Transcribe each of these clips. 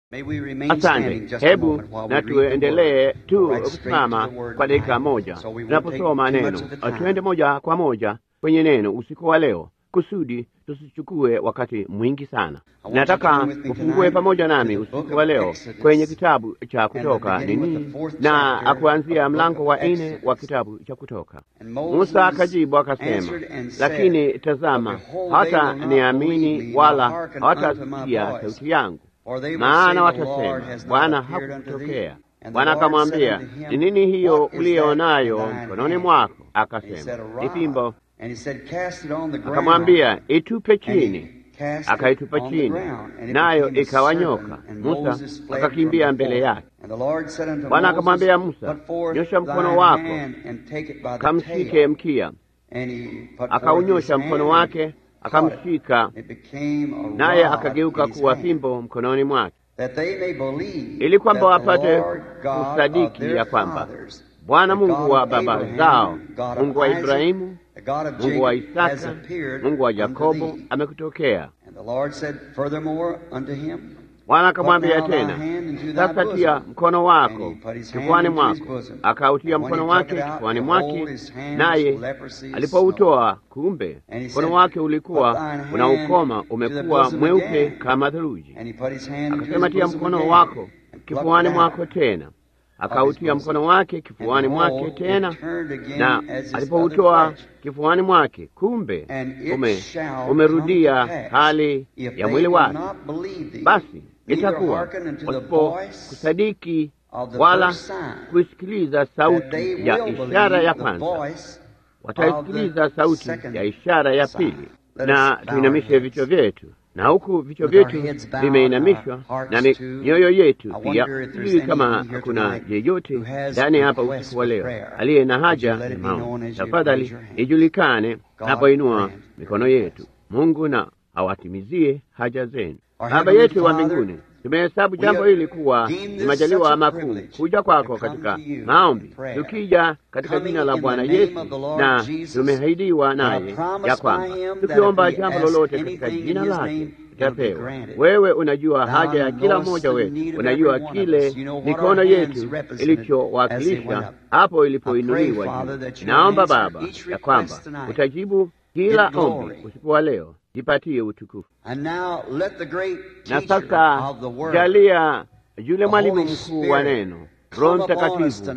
Asante. Hebu na tuendelee tu kusimama kwa dakika moja tunaposoma neno. Tuende moja kwa moja kwenye neno usiku wa leo, kusudi tusichukue wakati mwingi sana. Nataka ufungue pamoja nami usiku wa leo kwenye kitabu cha Kutoka nini na kuanzia mlango wa nne wa kitabu cha Kutoka. Musa akajibu akasema, lakini tazama, hata niamini wala hawatasikia sauti yangu maana watasema Bwana hakutokea. Bwana akamwambia, ni nini hiyo uliyonayo mkononi mwako? Akasema, ni fimbo. Akamwambia, itupe chini. Akaitupa chini, nayo ikawa nyoka. Musa akakimbia mbele yake. Bwana akamwambia Musa, nyosha mkono wako kamshike mkia. Akaunyosha mkono wake akamshika naye akageuka kuwa fimbo mkononi mwake, ili kwamba wapate kusadiki ya kwamba Bwana Mungu wa baba zao, Mungu wa Ibrahimu, Mungu wa Isaka, Mungu wa Yakobo amekutokea. Bwana akamwambia tena, sasa tia mkono wako kifuani mwako. Akautia mkono wake kifuani mwake, naye alipoutoa, kumbe mkono wake ulikuwa una ukoma, umekuwa mweupe kama theluji. Akasema, tia mkono wako kifuani mwako tena. Akautia mkono wake kifuani mwake tena, na alipoutoa kifuani mwake, kumbe ume, umerudia hali ya mwili wake. Basi itakuwa wasipo kusadiki wala kuisikiliza sauti ya ishara ya kwanza, wataisikiliza sauti ya ishara ya pili. Na tuinamishe vichwa vyetu, na huku vichwa vyetu vimeinamishwa na mioyo yetu pia. Sijui kama kuna yeyote ndani hapa usiku wa leo aliye na haja ya maombi. Tafadhali ijulikane napoinua mikono yetu. Mungu na awatimizie haja zenu. Baba yetu wa mbinguni, tumehesabu jambo hili kuwa ni majaliwa makuu kuja kwako katika maombi, tukija katika jina la Bwana Yesu, na tumeahidiwa naye ya kwamba tukiomba jambo lolote katika jina lake tutapewa. Wewe unajua haja ya kila mmoja wetu, unajua kile mikono yetu ilichowakilisha hapo ilipoinuliwa juu. Naomba Baba ya kwamba utajibu kila ombi usiku wa leo jipatie utukufu. Na sasa jalia yule mwalimu mkuu wa neno, Roho Mtakatifu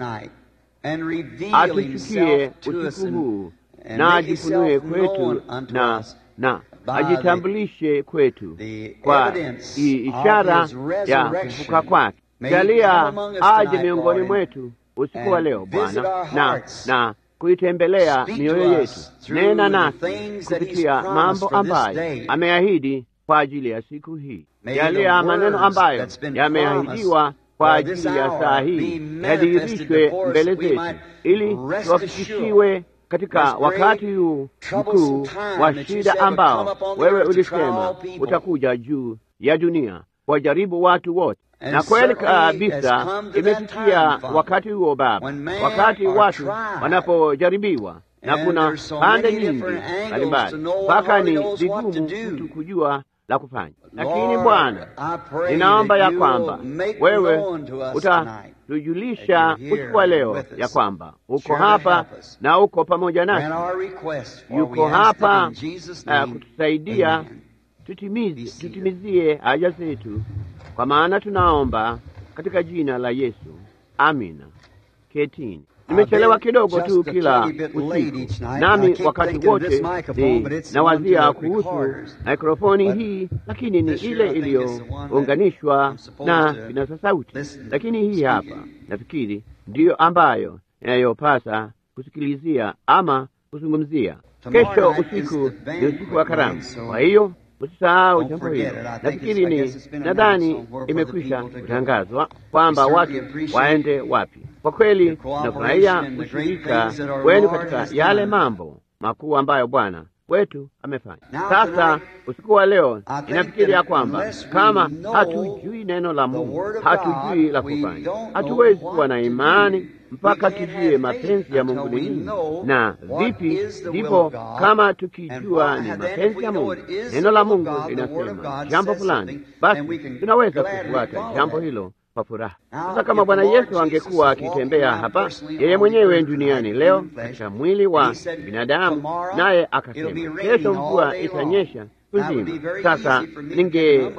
atushukie usiku huu na ajifunue kwetu na na ajitambulishe kwetu kwa ishara ya kufufuka kwake. Jalia aje miongoni mwetu usiku wa leo Bwana, na na kuitembelea mioyo yetu. Nena nasi kupitia mambo ambayo ameahidi kwa ajili ya siku hii. Jalia maneno ambayo yameahidiwa kwa ajili ya saa hii yadhihirishwe mbele zetu, ili tuwafikishiwe katika wakati huu mkuu wa shida ambao wewe ulisema utakuja juu ya dunia wajaribu watu wote na kweli kabisa imefikia wakati huo Baba, wakati watu wanapojaribiwa na kuna pande nyingi mbalimbali, mpaka ni vigumu mtu kujua la kufanya. Lakini Bwana, ninaomba ya kwamba wewe utatujulisha usiku wa leo ya kwamba uko hapa na uko pamoja nasi, yuko hapa uh, kutusaidia tutimizie, tutimizie haja zetu kwa maana tunaomba katika jina la Yesu, amina. Ketini. Nimechelewa kidogo tu kila usiku, nami wakati wote nawazia kuhusu mikrofoni hii, lakini ni ile iliyounganishwa na kinasa sauti, lakini hii hapa nafikiri ndiyo ambayo inayopasa kusikilizia ama kuzungumzia. Kesho usiku ni usiku wa karamu, kwa hiyo usisahau jambo hilo. Nafikiri ni nadhani imekwisha kutangazwa kwamba watu waende wapi. Kwa kweli nafurahia ushirika wenu katika yale mambo makuu ambayo Bwana wetu amefanya. Sasa usiku wa leo inafikiri ya kwamba kama hatujui neno la Mungu, hatujui la kufanya, hatuwezi kuwa na imani mpaka tujue mapenzi ya Mungu ni nini na vipi. Ndipo kama tukijua ni mapenzi ya Mungu, neno la Mungu linasema jambo fulani, basi tunaweza kufuata jambo hilo kwa furaha. Sasa kama Bwana Yesu angekuwa akitembea hapa yeye mwenyewe duniani leo katika mwili wa binadamu, naye akasema kesho mvua itanyesha kuzima, sasa ninge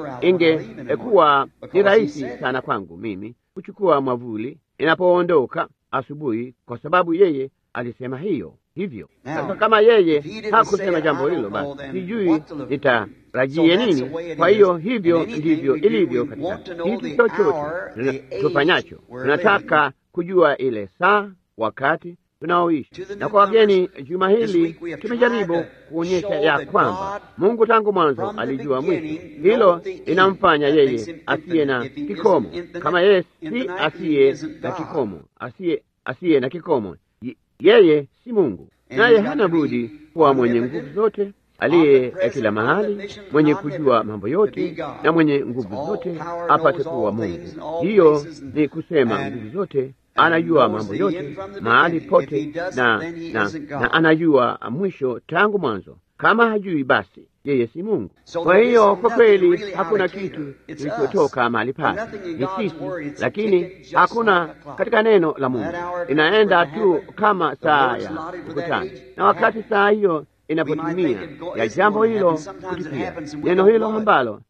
ingekuwa ni rahisi sana kwangu mimi kuchukua mwavuli inapoondoka asubuhi, kwa sababu yeye alisema hiyo hivyo. Sasa kama yeye hakusema jambo hilo, basi sijui nitarajie nini. Kwa hiyo hivyo ndivyo ilivyo katika kitu chochote tufanyacho. Tunataka kujua ile saa, wakati tunaoishi. Na kwa wageni, juma hili tumejaribu kuonyesha ya kwamba Mungu tangu mwanzo alijua mwisho. Hilo linamfanya yeye asiye na kikomo, kama yeye si asiye na kikomo, asiye asiye na kikomo yeye si Mungu, naye hana budi kuwa mwenye nguvu zote, aliye kila mahali, mwenye kujua mambo yote na mwenye nguvu zote, apate kuwa Mungu. Hiyo ni kusema nguvu zote, anajua mambo yote mahali pote, na, na, na anajua mwisho tangu mwanzo. Kama hajui, basi yeye si Mungu. Kwa hiyo kwa kweli hakuna kitu kilichotoka mahali pale, ni sisi, lakini hakuna katika neno la Mungu. Inaenda tu kama saa ya ukutani, na wakati saa hiyo inapotimia ya jambo hilo kutukia, neno hilo ambalo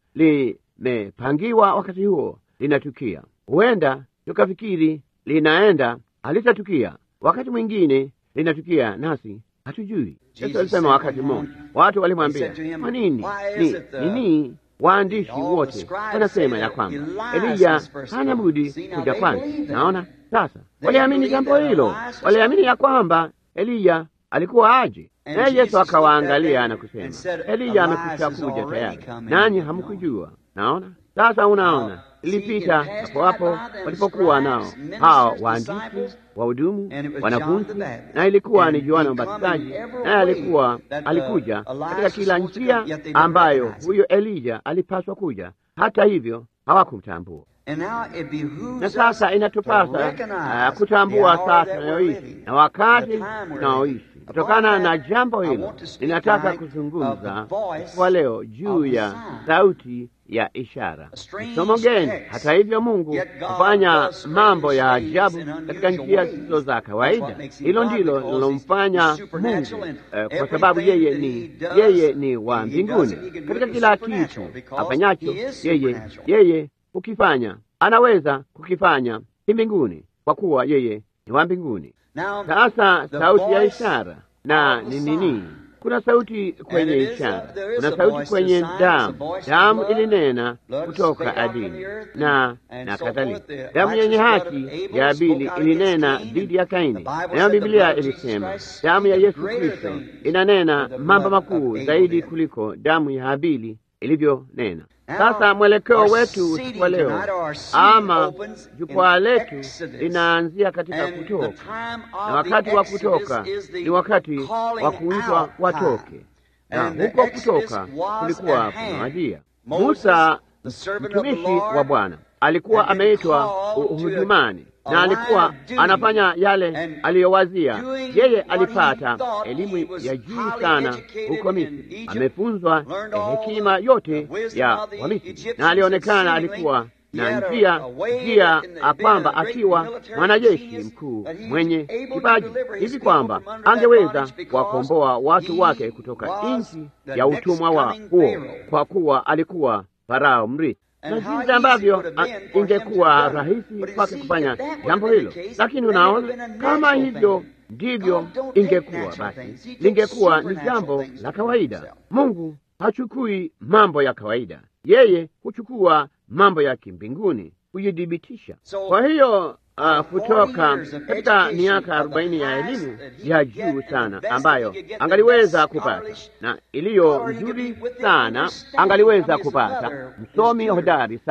limepangiwa wakati huo linatukia. Huenda tukafikiri linaenda, halitatukia. Wakati mwingine linatukia nasi hatujui. Yesu alisema wakati mmoja, watu walimwambia, kwa nini ni nini waandishi wote wanasema ya kwamba Eliya hana budi kuja kwanza? Naona sasa, waliamini jambo hilo, waliamini ya kwamba Eliya alikuwa aje. Naye Yesu akawaangalia na kusema, Eliya amekwisha kuja tayari, nanyi hamkujua. Naona sasa, unaona ilipita hapo hapo walipokuwa nao hao waandishi wahudumu wanafunzi, na ilikuwa ni Yohana Mbatizaji, naye alikuwa alikuja katika kila njia ambayo huyo Elija alipaswa kuja. Hata hivyo hawakumtambua. Na sasa inatupasa uh, kutambua saa tunayoishi na wakati tunaoishi. Kutokana na jambo hilo, ninataka kuzungumza kwa leo juu ya sauti ya ishara. Somo geni. Hata hivyo, Mungu hufanya mambo ya ajabu katika njia zisizo za kawaida. Hilo ndilo linalomfanya Mungu eh, kwa sababu yeye ni yeye ni wa mbinguni. Katika kila kitu afanyacho yeye yeye ukifanya anaweza kukifanya kimbinguni, kwa kuwa yeye ni wa mbinguni. Sasa sauti ya ishara na ni nini? Kuna sauti kwenye ishara, kuna sauti kwenye damu. Damu ilinena kutoka adini na na kadhalika. Damu yenye haki ya Abili ilinena dhidi ya Kaini, nayo Biblia ilisema damu ya Yesu Kristo inanena mambo makuu zaidi kuliko damu ya Abili ilivyonena. Sasa mwelekeo wetu usiku wa leo ama jukwaa letu linaanzia katika Kutoka, na wakati wa kutoka ni wakati wa kuitwa watoke, na huko kutoka kulikuwa kunawadia. Musa mtumishi wa Bwana alikuwa ameitwa uhudumani na alikuwa anafanya yale aliyowazia. Yeye alipata elimu ya juu sana huko Misri, amefunzwa hekima yote ya Wamisri, na alionekana alikuwa na njia njia kwamba akiwa mwanajeshi mkuu mwenye kipaji hivi kwamba angeweza kuwakomboa watu wake kutoka nchi ya utumwa wa huo, kwa kuwa alikuwa Farao mrithi na jinsi ambavyo ingekuwa rahisi kwake kufanya jambo hilo, lakini unaona, kama hivyo ndivyo ingekuwa, basi lingekuwa ni jambo la kawaida. Mungu hachukui mambo ya kawaida, yeye huchukua mambo ya kimbinguni kujidhibitisha. Kwa hiyo uh, kutoka katika miaka arobaini ya elimu ya juu sana ambayo angaliweza kupata na iliyo nzuri sana angaliweza kupata, msomi hodari sana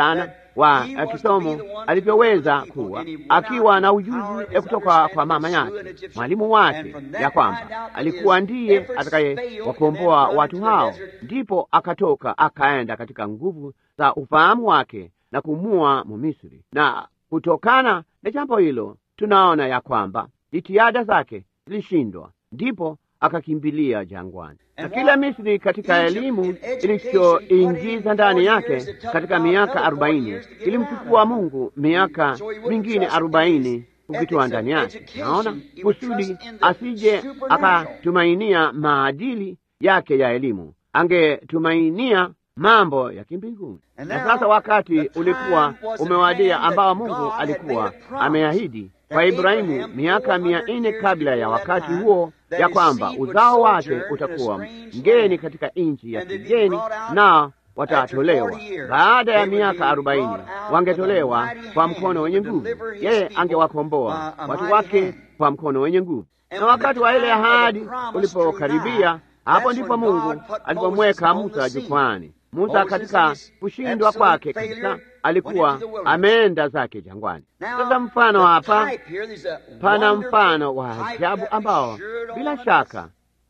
wa kisomo alivyoweza kuwa, akiwa na ujuzi kutoka kwa mama yake, mwalimu wake, ya kwamba alikuwa ndiye atakayewakomboa watu hao. Ndipo akatoka akaenda katika nguvu za ufahamu wake na kumua Mumisri, na kutokana na jambo hilo tunaona ya kwamba jitihada zake zilishindwa, ndipo akakimbilia jangwani. Na kila Misri katika elimu ilichoingiza ndani yake katika miaka arobaini ilimchukua Mungu miaka mingine arobaini kukitoa ndani yake. Naona kusudi asije akatumainia maadili yake ya elimu, angetumainia mambo ya kimbinguni. Na sasa wakati ulikuwa umewadia ambao Mungu alikuwa ameahidi kwa Ibrahimu miaka mia nne kabla ya wakati huo, ya kwamba uzao wake utakuwa mgeni katika nchi ya kigeni, na watatolewa baada ya miaka arobaini. Wangetolewa kwa mkono wenye nguvu. Yeye angewakomboa watu wake kwa mkono wenye nguvu. Na wakati wa ile ahadi ulipokaribia, hapo ndipo Mungu alipomweka Musa jukwani. Musa katika kushindwa kwake kabisa alikuwa ameenda zake jangwani. Sasa mfano hapa, pana mfano wa ajabu ambao bila shaka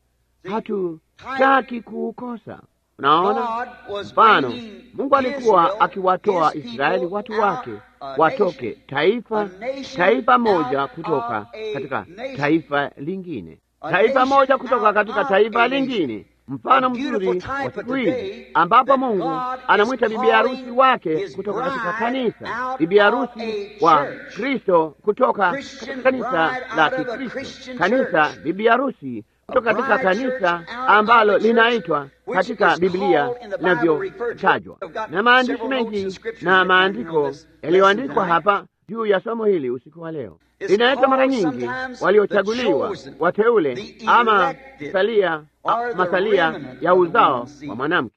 hatutaki kuukosa. Unaona, mfano Mungu alikuwa akiwatoa Israeli watu wake watoke taifa taifa moja kutoka katika taifa lingine, taifa moja kutoka katika taifa lingine mfano mzuri wa siku hizi ambapo Mungu anamwita bibi harusi wake kutoka katika kanisa, bibi harusi wa Kristo kutoka katika kanisa la Kikristo, kanisa bibi harusi kutoka katika kanisa ambalo linaitwa katika Biblia linavyotajwa na maandishi mengi na maandiko yaliyoandikwa hapa juu ya somo hili usiku wa leo linaitwa mara nyingi waliochaguliwa, wateule, ama salia masalia ya uzao wa mwanamke.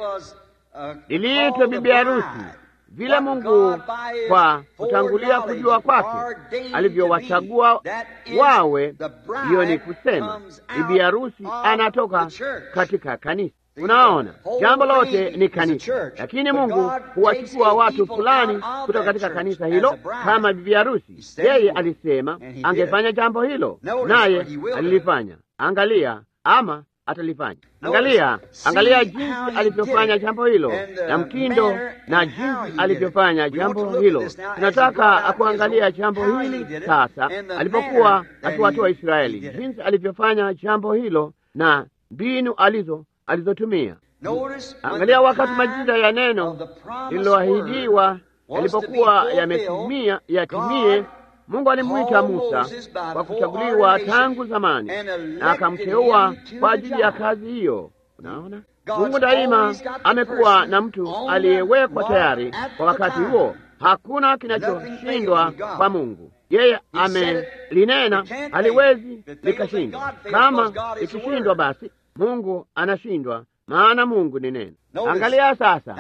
Liliitwa bibi harusi vile Mungu kwa kutangulia kujua kwake alivyowachagua wawe. Hiyo ni kusema bibi harusi anatoka katika kanisa. Unaona, jambo lote ni kanisa, lakini Mungu huwachukua watu fulani kutoka katika kanisa hilo kama bibi harusi. Yeye alisema angefanya jambo hilo, naye alilifanya. Angalia, ama atalifanya. Angalia, angalia jinsi alivyofanya jambo hilo na mtindo na jinsi alivyofanya jambo hilo. Tunataka kuangalia jambo hili sasa, alipokuwa akiwatoa Israeli, jinsi alivyofanya jambo hilo na mbinu alizo alizotumia. Angalia wakati majira ya neno lililoahidiwa yalipokuwa yametimia yatimie, Mungu alimwita Musa kwa kuchaguliwa tangu zamani na akamteua kwa ajili ya kazi hiyo. Unaona, Mungu daima amekuwa na mtu aliyewekwa tayari kwa wakati huo. Hakuna kinachoshindwa kwa Mungu. Yeye amelinena, haliwezi likashindwa. Kama ikishindwa, basi Mungu anashindwa, maana Mungu ni neno. Angalia sasa,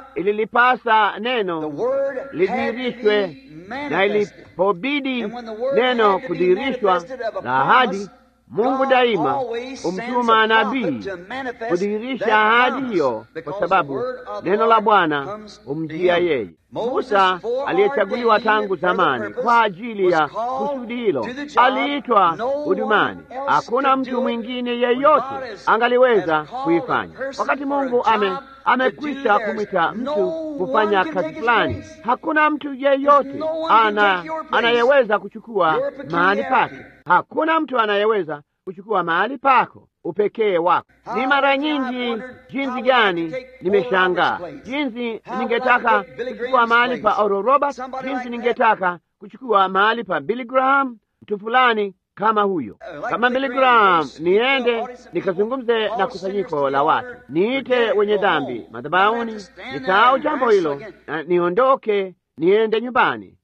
ililipasa neno lidhihirishwe, na ilipobidi neno kudhihirishwa la ahadi, Mungu daima humtuma nabii kudhihirisha ahadi hiyo, kwa sababu neno la Bwana humjia yeye. Musa aliyechaguliwa tangu zamani kwa ajili ya kusudi hilo aliitwa hudumani. Hakuna mtu mwingine yeyote angaliweza kuifanya. Wakati Mungu ame amekwisha kumwita mtu kufanya kazi fulani, hakuna mtu yeyote ana anayeweza kuchukua mahali pake. Hakuna mtu anayeweza kuchukua mahali pako, upekee wako. Ni mara nyingi jinsi gani nimeshangaa, jinsi ningetaka kuchukua mahali pa Oral Roberts, jinsi ningetaka kuchukua mahali pa Billy Graham, mtu fulani kama huyo, kama Billy Graham, niende nikazungumze na kusanyiko la watu, niite wenye dhambi madhabahuni, nisahau jambo hilo na niondoke, niende nyumbani.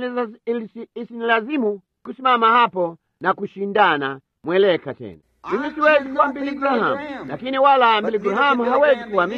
Isinilazimu kusimama hapo na kushindana mweleka tena. Mimi siwezi kuwa Billy Graham, lakini wala Billy Graham hawezi kuwa mimi.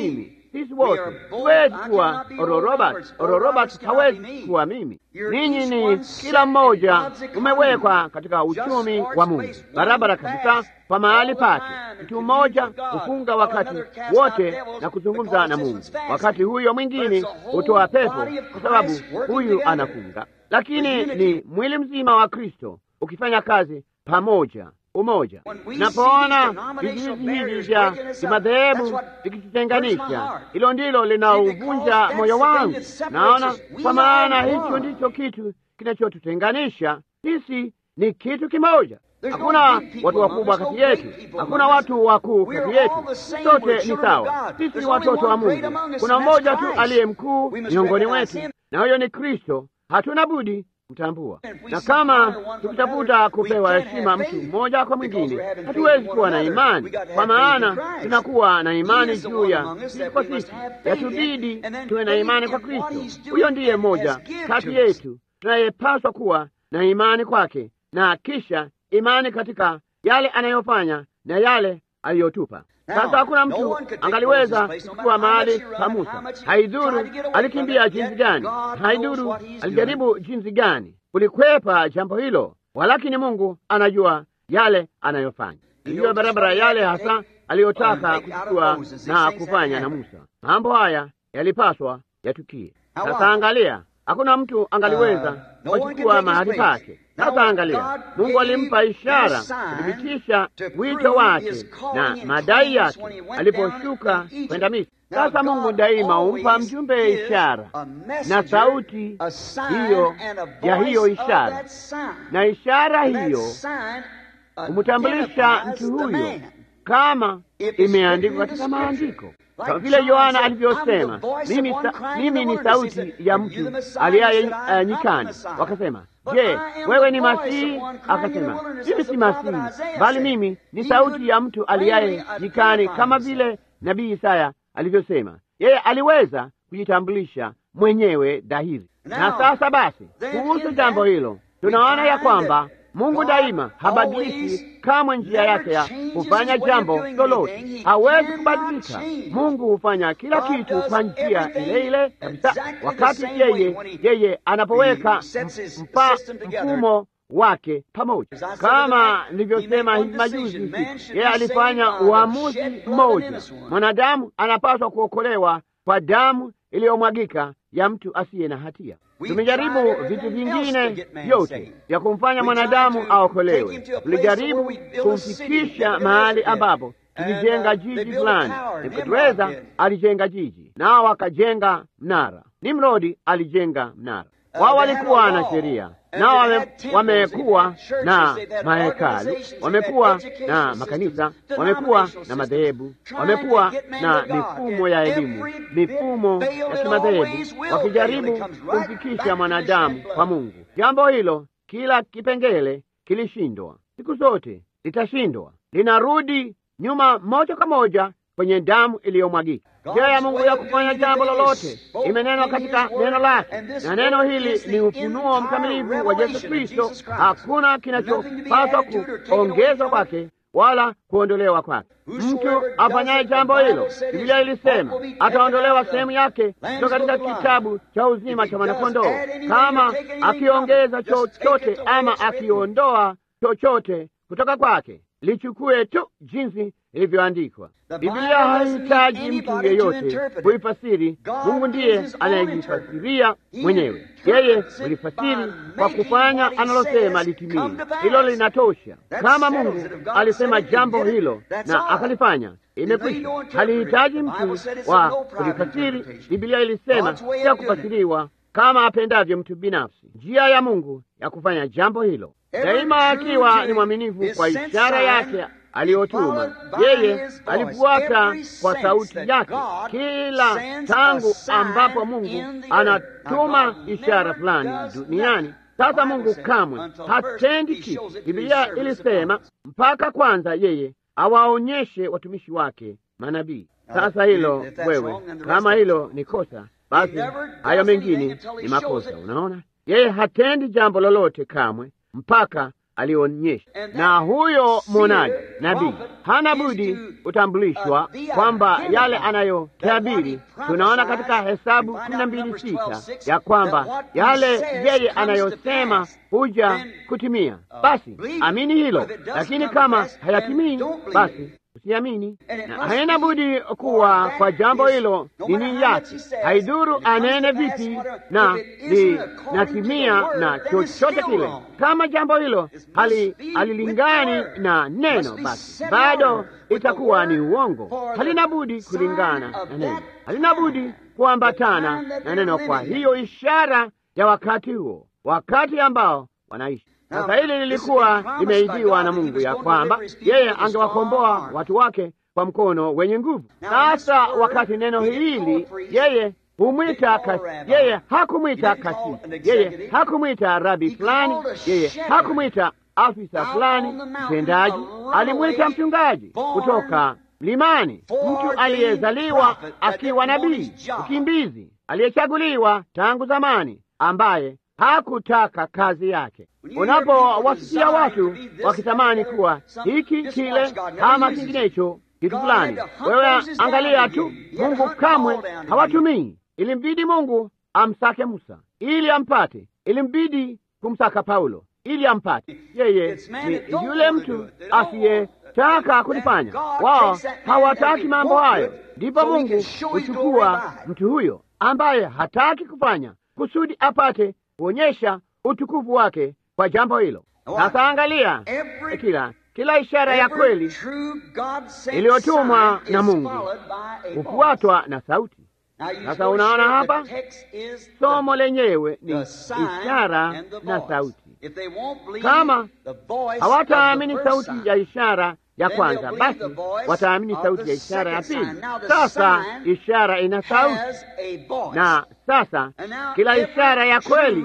sisi wote huwezi kuwa Oral Roberts. Oral Roberts hawezi kuwa mimi. Ninyi ni kila mmoja umewekwa katika uchumi wa Mungu barabara kabisa kwa mahali pake. Mtu mmoja hufunga wakati wote na kuzungumza na Mungu, wakati huyo mwingine hutoa pepo kwa sababu huyu anafunga, lakini ni mwili mzima wa Kristo ukifanya kazi pamoja umoja. Napoona vizuizi hivi vya kimadhehebu vikitutenganisha, hilo ndilo linauvunja moyo wangu. Naona kwa maana hicho ndicho kitu kinachotutenganisha. Sisi ni kitu kimoja. Hakuna watu wakubwa kati yetu, hakuna watu wakuu kati yetu, sote ni sawa. Sisi ni watoto wa Mungu. Kuna mmoja tu aliye mkuu miongoni mwetu, na huyo ni Kristo. Hatuna budi mtambua na kama tukitafuta kupewa heshima mtu mmoja kwa mwingine, hatuwezi kuwa na imani, kwa maana tunakuwa na imani juu ya sisi kwa sisi. Yatubidi tuwe na imani kwa Kristo. Huyo ndiye mmoja kati yetu tunayepaswa kuwa na imani kwake, na kisha imani katika yale anayofanya na yale aliyotupa. Sasa hakuna mtu angaliweza kuchukua mahali pa Musa. Haidhuru alikimbia jinsi gani, haidhuru alijaribu jinsi gani kulikwepa jambo hilo, walakini Mungu anajua yale anayofanya. Ndiyo barabara yale hasa aliyotaka kuchukua na kufanya na Musa. Mambo haya yalipaswa yatukie. Sasa angalia, hakuna mtu angaliweza kuchukua mahali pake. Sasa angalia, Mungu alimpa ishara kuthibitisha wito wake na madai yake aliposhuka kwenda Misri. Sasa Mungu daima humpa mjumbe ishara na sauti hiyo ya hiyo ishara, na ishara hiyo humtambulisha mtu huyo kama imeandikwa katika maandiko kama vile Yohana alivyosema, mimi, sa, mimi ni sauti ya mtu aliaye uh, nyikani. Wakasema, je, wewe ni Masihi? Akasema, mimi si Masihi, bali mimi ni sauti ya mtu aliaye nyikani, kama vile nabii Isaya alivyosema. Yeye aliweza kujitambulisha mwenyewe dhahiri. Na sasa basi, kuhusu jambo hilo tunaona ya kwamba Mungu daima habadiliki kamwe njia yake ya kufanya jambo lolote, hawezi kubadilika. Mungu hufanya kila kitu kwa njia ile ile kabisa, wakati yeye yeye anapoweka mpa mfumo wake pamoja. Kama nilivyosema hivi majuzi, yeye alifanya uamuzi mmoja. Mwanadamu anapaswa kuokolewa kwa damu iliyomwagika ya mtu asiye na hatia. Tumejaribu vitu vingine vyote vya kumfanya mwanadamu aokolewe. Tulijaribu kumfikisha mahali ambapo tulijenga jiji fulani. Nebukadreza alijenga jiji, nao wakajenga mnara. Nimrodi alijenga mnara. Wao walikuwa na sheria, nao wamekuwa na mahekalu, wamekuwa na makanisa, wamekuwa na madhehebu, wamekuwa na mifumo ya elimu, mifumo ya kimadhehebu, wakijaribu kumfikisha mwanadamu kwa Mungu. Jambo hilo, kila kipengele kilishindwa, siku zote litashindwa, linarudi nyuma moja kwa moja kwenye damu iliyomwagika. Njia ya Mungu ya kufanya jambo lolote imenenwa katika neno lake, na neno hili ni ufunuo mkamilifu wa Yesu Kristo. Hakuna kinachopaswa kuongezwa kwake wala kuondolewa kwake. Mtu afanyaye jambo hilo, Biblia ilisema ataondolewa sehemu yake kutoka katika kitabu cha uzima cha mwanakondoo, kama akiongeza chochote ama akiondoa chochote kutoka kwake lichukue tu jinsi ilivyoandikwa. Biblia hahitaji mtu yeyote kuifasiri. Mungu ndiye anayejifasiria mwenyewe. Yeye hulifasiri kwa kufanya analosema litimie. Hilo linatosha. Kama Mungu alisema jambo hilo na akalifanya, imekwisha. Halihitaji mtu wa kulifasiri. Biblia ilisema ya kufasiriwa kama apendavyo mtu binafsi. Njia ya Mungu ya kufanya jambo hilo daima akiwa ni mwaminifu kwa ishara yake aliyotuma. Yeye alifuata kwa sauti yake kila tangu ambapo Mungu anatuma ishara fulani duniani. Sasa Mungu kamwe hatendi kitu. Biblia ilisema mpaka kwanza yeye awaonyeshe watumishi wake manabii. Sasa hilo wewe, kama hilo ni kosa, basi hayo mengine ni makosa. Unaona, yeye hatendi jambo lolote kamwe mpaka alionyesha. Na huyo mwonaji nabii hana budi kutambulishwa kwamba yale anayotabiri, tunaona katika Hesabu kumi na mbili sita ya kwamba yale yeye anayosema huja kutimia. Basi amini hilo, lakini kama hayatimii, basi usiamini. Na haina budi kuwa kwa jambo hilo nini yake, haidhuru anene vipi na linatimia na chochote kile. Kama jambo hilo hali halilingani na neno, basi bado itakuwa ni uongo. Halina budi kulingana na neno, halina budi kuambatana na neno. Kwa hiyo ishara ya wakati huo, wakati ambao wanaishi sasa hili lilikuwa limeidiwa na Mungu ya kwamba yeye angewakomboa watu wake kwa mkono wenye nguvu. Sasa wakati neno hili yeye humwita kasi, yeye hakumwita kasisi, yeye hakumwita rabi fulani, yeye hakumwita afisa fulani mtendaji, alimwita mchungaji kutoka mlimani, mtu aliyezaliwa akiwa nabii, mkimbizi aliyechaguliwa tangu zamani, ambaye hakutaka kazi yake. Unapowasikia watu wakitamani kuwa hiki kile ama kinginecho kitu fulani, wewe angalia tu, Mungu kamwe hawatumii. Ilimbidi Mungu amsake Musa ili ampate, ilimbidi kumsaka Paulo ili ampate. Yeye ni yule mtu asiyetaka kulifanya. Wao hawataki mambo hayo, ndipo Mungu huchukua mtu huyo ambaye hataki kufanya kusudi apate kuonyesha utukufu wake kwa jambo hilo. Sasa angalia, kila kila ishara ya kweli iliyotumwa na Mungu hufuatwa na sauti. Sasa unaona hapa, somo lenyewe ni ishara na sauti. Kama hawataamini sauti ya ishara ya kwanza, basi wataamini sauti ya ishara ya pili. Sasa ishara ina sauti, na sasa kila ishara ya kweli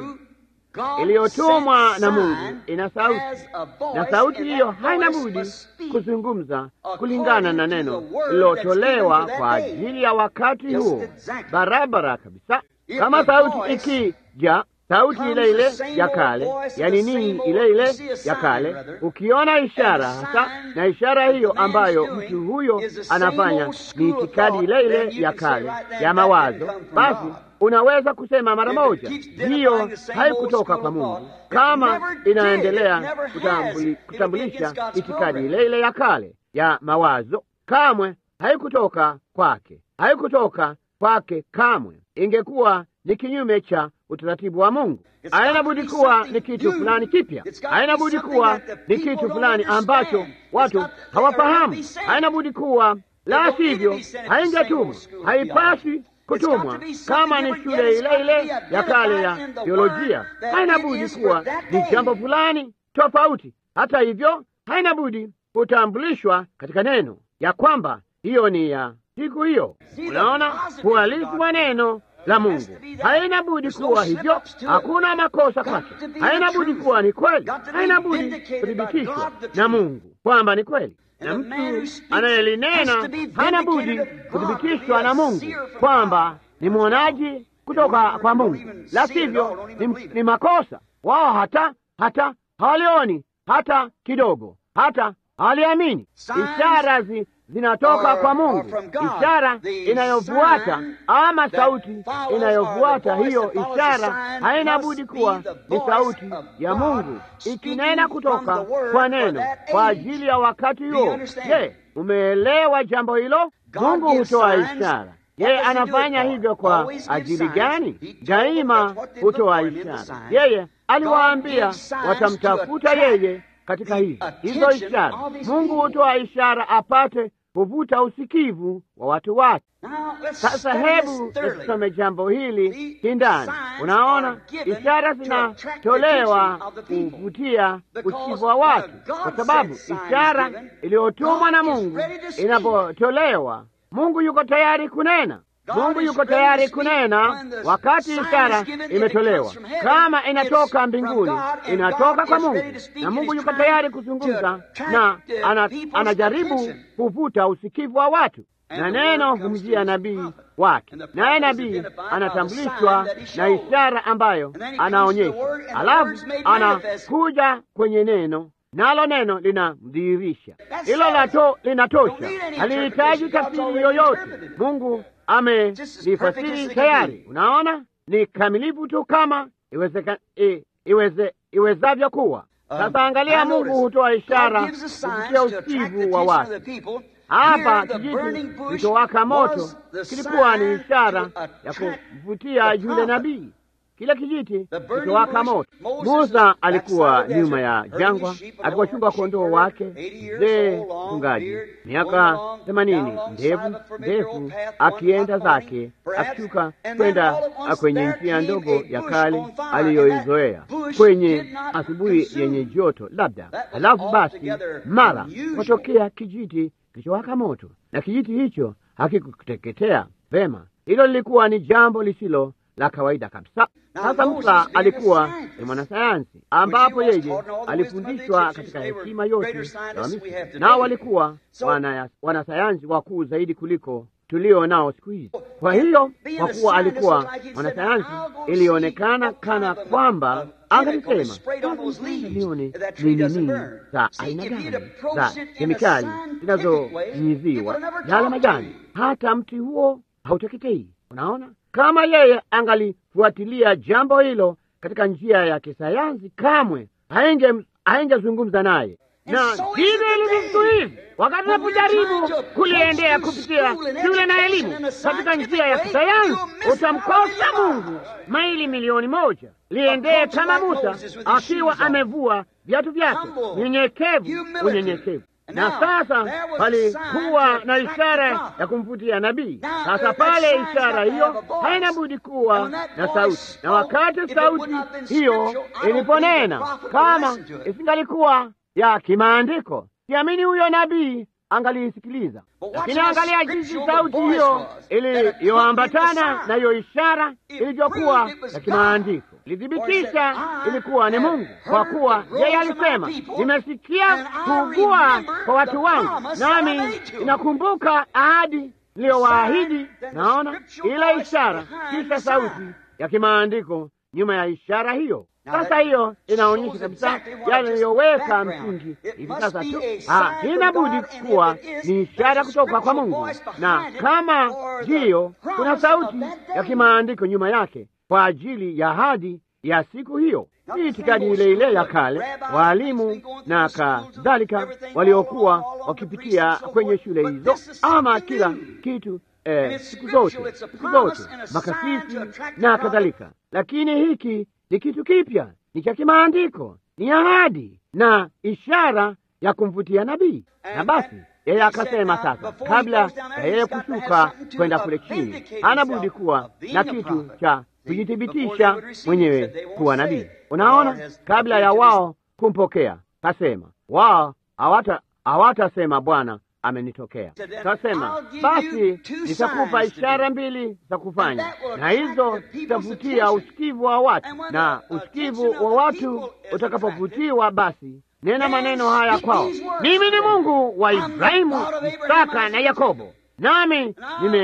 iliyotumwa na Mungu ina sauti, na sauti hiyo haina budi kuzungumza kulingana na neno lilotolewa kwa ajili ya wakati huo, barabara kabisa. Kama sauti ikija, sauti ile ile ya kale, yani nini ile ile ya kale, ukiona ishara hasa, na ishara hiyo ambayo mtu huyo anafanya ni itikadi ile ile ya kale ya mawazo, basi unaweza kusema mara moja, hiyo haikutoka kwa Mungu. Kama inaendelea kutambuli, kutambulisha itikadi ile ile ya kale ya mawazo, kamwe haikutoka kwake, haikutoka kwake kamwe. Ingekuwa ni kinyume cha utaratibu wa Mungu. Haina budi kuwa ni kitu fulani kipya, haina budi kuwa ni kitu fulani ambacho watu hawafahamu, haina budi kuwa la sivyo haingetumwa, haipasi kutumwa kama ni shule ile ile ya kale ya teolojia, haina budi kuwa ni jambo fulani tofauti. Hata hivyo, haina budi kutambulishwa katika neno ya kwamba hiyo ni ya siku hiyo. Unaona, uhalifu wa neno la Mungu haina budi kuwa hivyo, hakuna makosa kwake. Haina budi kuwa ni kweli, haina budi kuthibitishwa na Mungu kwamba ni kweli na mtu anayelinena hana budi kuthibitishwa na Mungu kwamba ni mwonaji kutoka kwa Mungu, la sivyo ni, ni makosa. Wao hata hata hawalioni hata kidogo, hata hawaliamini. Ishara zi, zinatoka kwa Mungu, ishara inayofuata ama sauti inayofuata hiyo ishara haina budi kuwa ni sauti ya Mungu ikinena kutoka kwa neno kwa ajili ya wakati huo. Je, umeelewa jambo hilo? Mungu hutoa ishara. Yeye anafanya hivyo kwa ajili gani? Daima hutoa ishara. Yeye aliwaambia watamtafuta yeye katika hizi hizo ishara. Mungu hutoa ishara apate kuvuta usikivu wa watu wake. Sasa hebu tusome jambo hili kindani. Unaona, ishara zinatolewa kuvutia usikivu wa watu, kwa sababu ishara iliyotumwa na Mungu inapotolewa, Mungu yuko tayari kunena. Mungu yuko tayari kunena wakati ishara imetolewa. Kama inatoka mbinguni, inatoka kwa Mungu, na Mungu yuko tayari kuzungumza na ana, anajaribu kuvuta usikivu wa watu, na neno humjia nabii wake, naye nabii anatambulishwa na ishara ambayo anaonyesha, alafu anakuja kwenye neno nalo neno linamdhihirisha. Hilo lato linatosha, halihitaji tafsiri yoyote. Mungu amelifasiri tayari. Unaona, ni kamilifu tu kama iwezeka, i, iweze, iwezavyo kuwa. Sasa angalia, Mungu hutoa ishara kupitia usikivu wa watu. Hapa kijiti kilichowaka moto kilikuwa ni ishara ya kumvutia yule nabii. Kile kijiti kilichowaka moto. Musa alikuwa nyuma ya jangwa akiwachunga kondoo wake, mzee mchungaji, miaka themanini, ndevu ndefu, akienda zake akishuka kwenda kwenye njia ndogo ya kale aliyoizoea kwenye asubuhi yenye joto labda. Halafu basi mara kutokea kijiti kilichowaka moto, na kijiti hicho hakikuteketea vema. Hilo lilikuwa ni jambo lisilo la kawaida kabisa. Sasa Musa alikuwa ni mwanasayansi, ambapo yeye alifundishwa katika hekima yote ya Wamisri, nao walikuwa wana, wanasayansi wakuu zaidi kuliko tulio nao siku hizi. Kwa hiyo kwa kuwa alikuwa mwanasayansi, ilionekana kana kwamba angalisema nione ni nini za aina gani za kemikali zinazonyinyiziwa yale majani, hata mti huo hauteketei. Unaona, kama yeye angalifuatilia jambo hilo katika njia ya kisayansi, kamwe haingezungumza naye. Na hivyo ilivyo siku hizi, wakati unapojaribu kuliendea kupitia shule na elimu katika njia ya kisayansi, utamkosa Mungu maili milioni moja. Liendee kama Musa akiwa amevua viatu vyake, nyenyekevu, unyenyekevu na sasa palikuwa na ishara ya kumvutia nabii. Sasa pale ishara hiyo haina budi kuwa na sauti, na wakati sauti hiyo iliponena, kama isingalikuwa ya kimaandiko, siamini huyo nabii angaliisikiliza. Lakini angalia jinsi sauti hiyo iliyoambatana na hiyo ishara ilivyokuwa ya kimaandiko ilithibitisha ilikuwa ni Mungu, kwa kuwa yeye alisema, nimesikia kuugua kwa watu wangu, nami inakumbuka ahadi niliyowaahidi. Naona ile ishara, kisha sauti ya kimaandiko nyuma ya ishara hiyo. Sasa hiyo inaonyesha kabisa yale iliyoweka msingi hivi sasa tu. Haina budi kuwa ni ishara kutoka kwa Mungu, na kama ndiyo, kuna sauti ya kimaandiko nyuma yake kwa ajili ya ahadi ya siku hiyo. Hii itikadi ile ile ya kale, waalimu na kadhalika waliokuwa wakipitia kwenye shule hizo, ama kila kitu eh, siku zote siku zote makasisi na kadhalika. Lakini hiki ni kitu kipya, ni cha kimaandiko, ni ahadi na ishara ya kumvutia nabii. Na basi yeye akasema, sasa kabla ya yeye kushuka kwenda kule chini, hana budi kuwa na kitu cha kujithibitisha mwenyewe kuwa nabii. Unaona, kabla ya wao kumpokea, kasema wao hawata hawatasema Bwana amenitokea. Kasema basi, nitakupa ishara mbili za kufanya, na hizo zitavutia usikivu wa watu, na usikivu wa watu utakapovutiwa, basi nena maneno haya kwao, mimi ni Mungu wa Ibrahimu, Isaka na Yakobo nami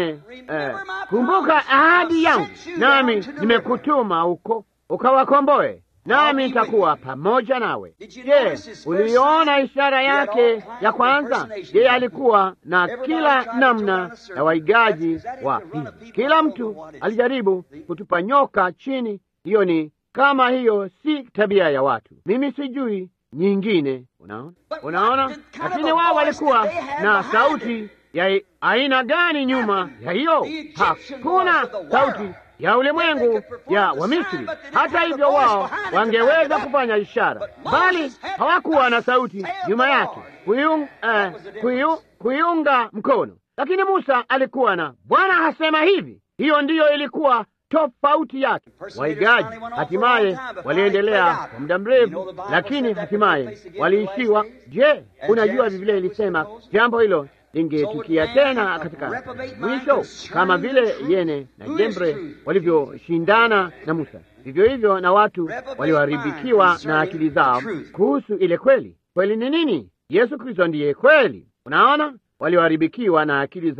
nimekumbuka eh, ahadi yangu, nami nimekutuma huko ukawakomboe, nami nitakuwa pamoja nawe. Je, uliona ishara yake ya kwanza? Yeye alikuwa na kila namna ya waigaji wa hizi. Kila mtu alijaribu kutupa nyoka chini. Hiyo ni kama hiyo, si tabia ya watu. Mimi sijui nyingine. Unaona, unaona, lakini wao walikuwa na sauti ya aina gani nyuma ya hiyo? Hakuna sauti ya ulimwengu ya Wamisri. Hata hivyo, wao wangeweza kufanya ishara, bali hawakuwa na sauti nyuma yake kuiung, uh, kuiung, kuiunga mkono. Lakini Musa alikuwa na Bwana hasema hivi. Hiyo ndiyo ilikuwa tofauti yake. Waigaji hatimaye waliendelea kwa muda mrefu, lakini hatimaye waliishiwa. Je, unajua Biblia ilisema jambo hilo lingetukia tena katika mwisho, kama vile Yene na Jembre walivyoshindana na Musa, vivyo hivyo na watu walioharibikiwa na akili zao kuhusu ile kweli. Kweli ni nini? Yesu Kristo ndiye kweli. Unaona, walioharibikiwa na akili zao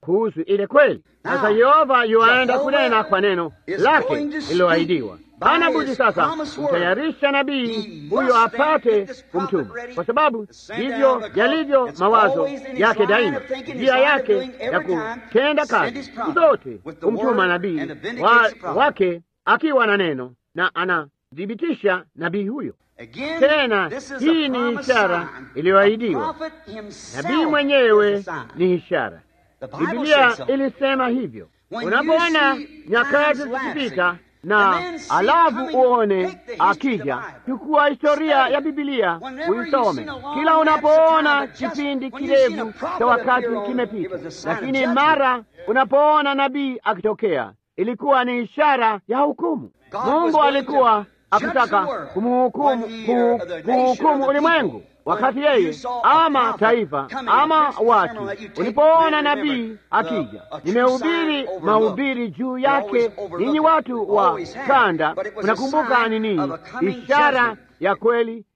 kuhusu ile kweli. Sasa Yehova yuaenda kunena kwa neno lake lililoahidiwa. Hana budi sasa kumtayarisha nabii huyo apate kumtuma, kwa sababu ndivyo yalivyo mawazo yake daima, njia yake ya kutenda kazi zote, kumtuma nabii wa, wake akiwa na neno na anathibitisha nabii huyo. Tena hii ni ishara iliyoahidiwa. Nabii mwenyewe ni ishara. Biblia ilisema hivyo. Unapoona nyakati zikipita na alafu uone akija, chukua historia ya Biblia uisome. Kila unapoona kipindi kirefu cha wakati kimepita, lakini mara unapoona nabii akitokea, ilikuwa ni ishara ya hukumu. Mungu alikuwa akitaka kumhukumu kuhukumu ulimwengu wakati yeye ama taifa ama watu. Ulipoona nabii akija, nimehubiri mahubiri juu yake, ninyi watu wa kanda, mnakumbuka ni nini? Ishara ya kweli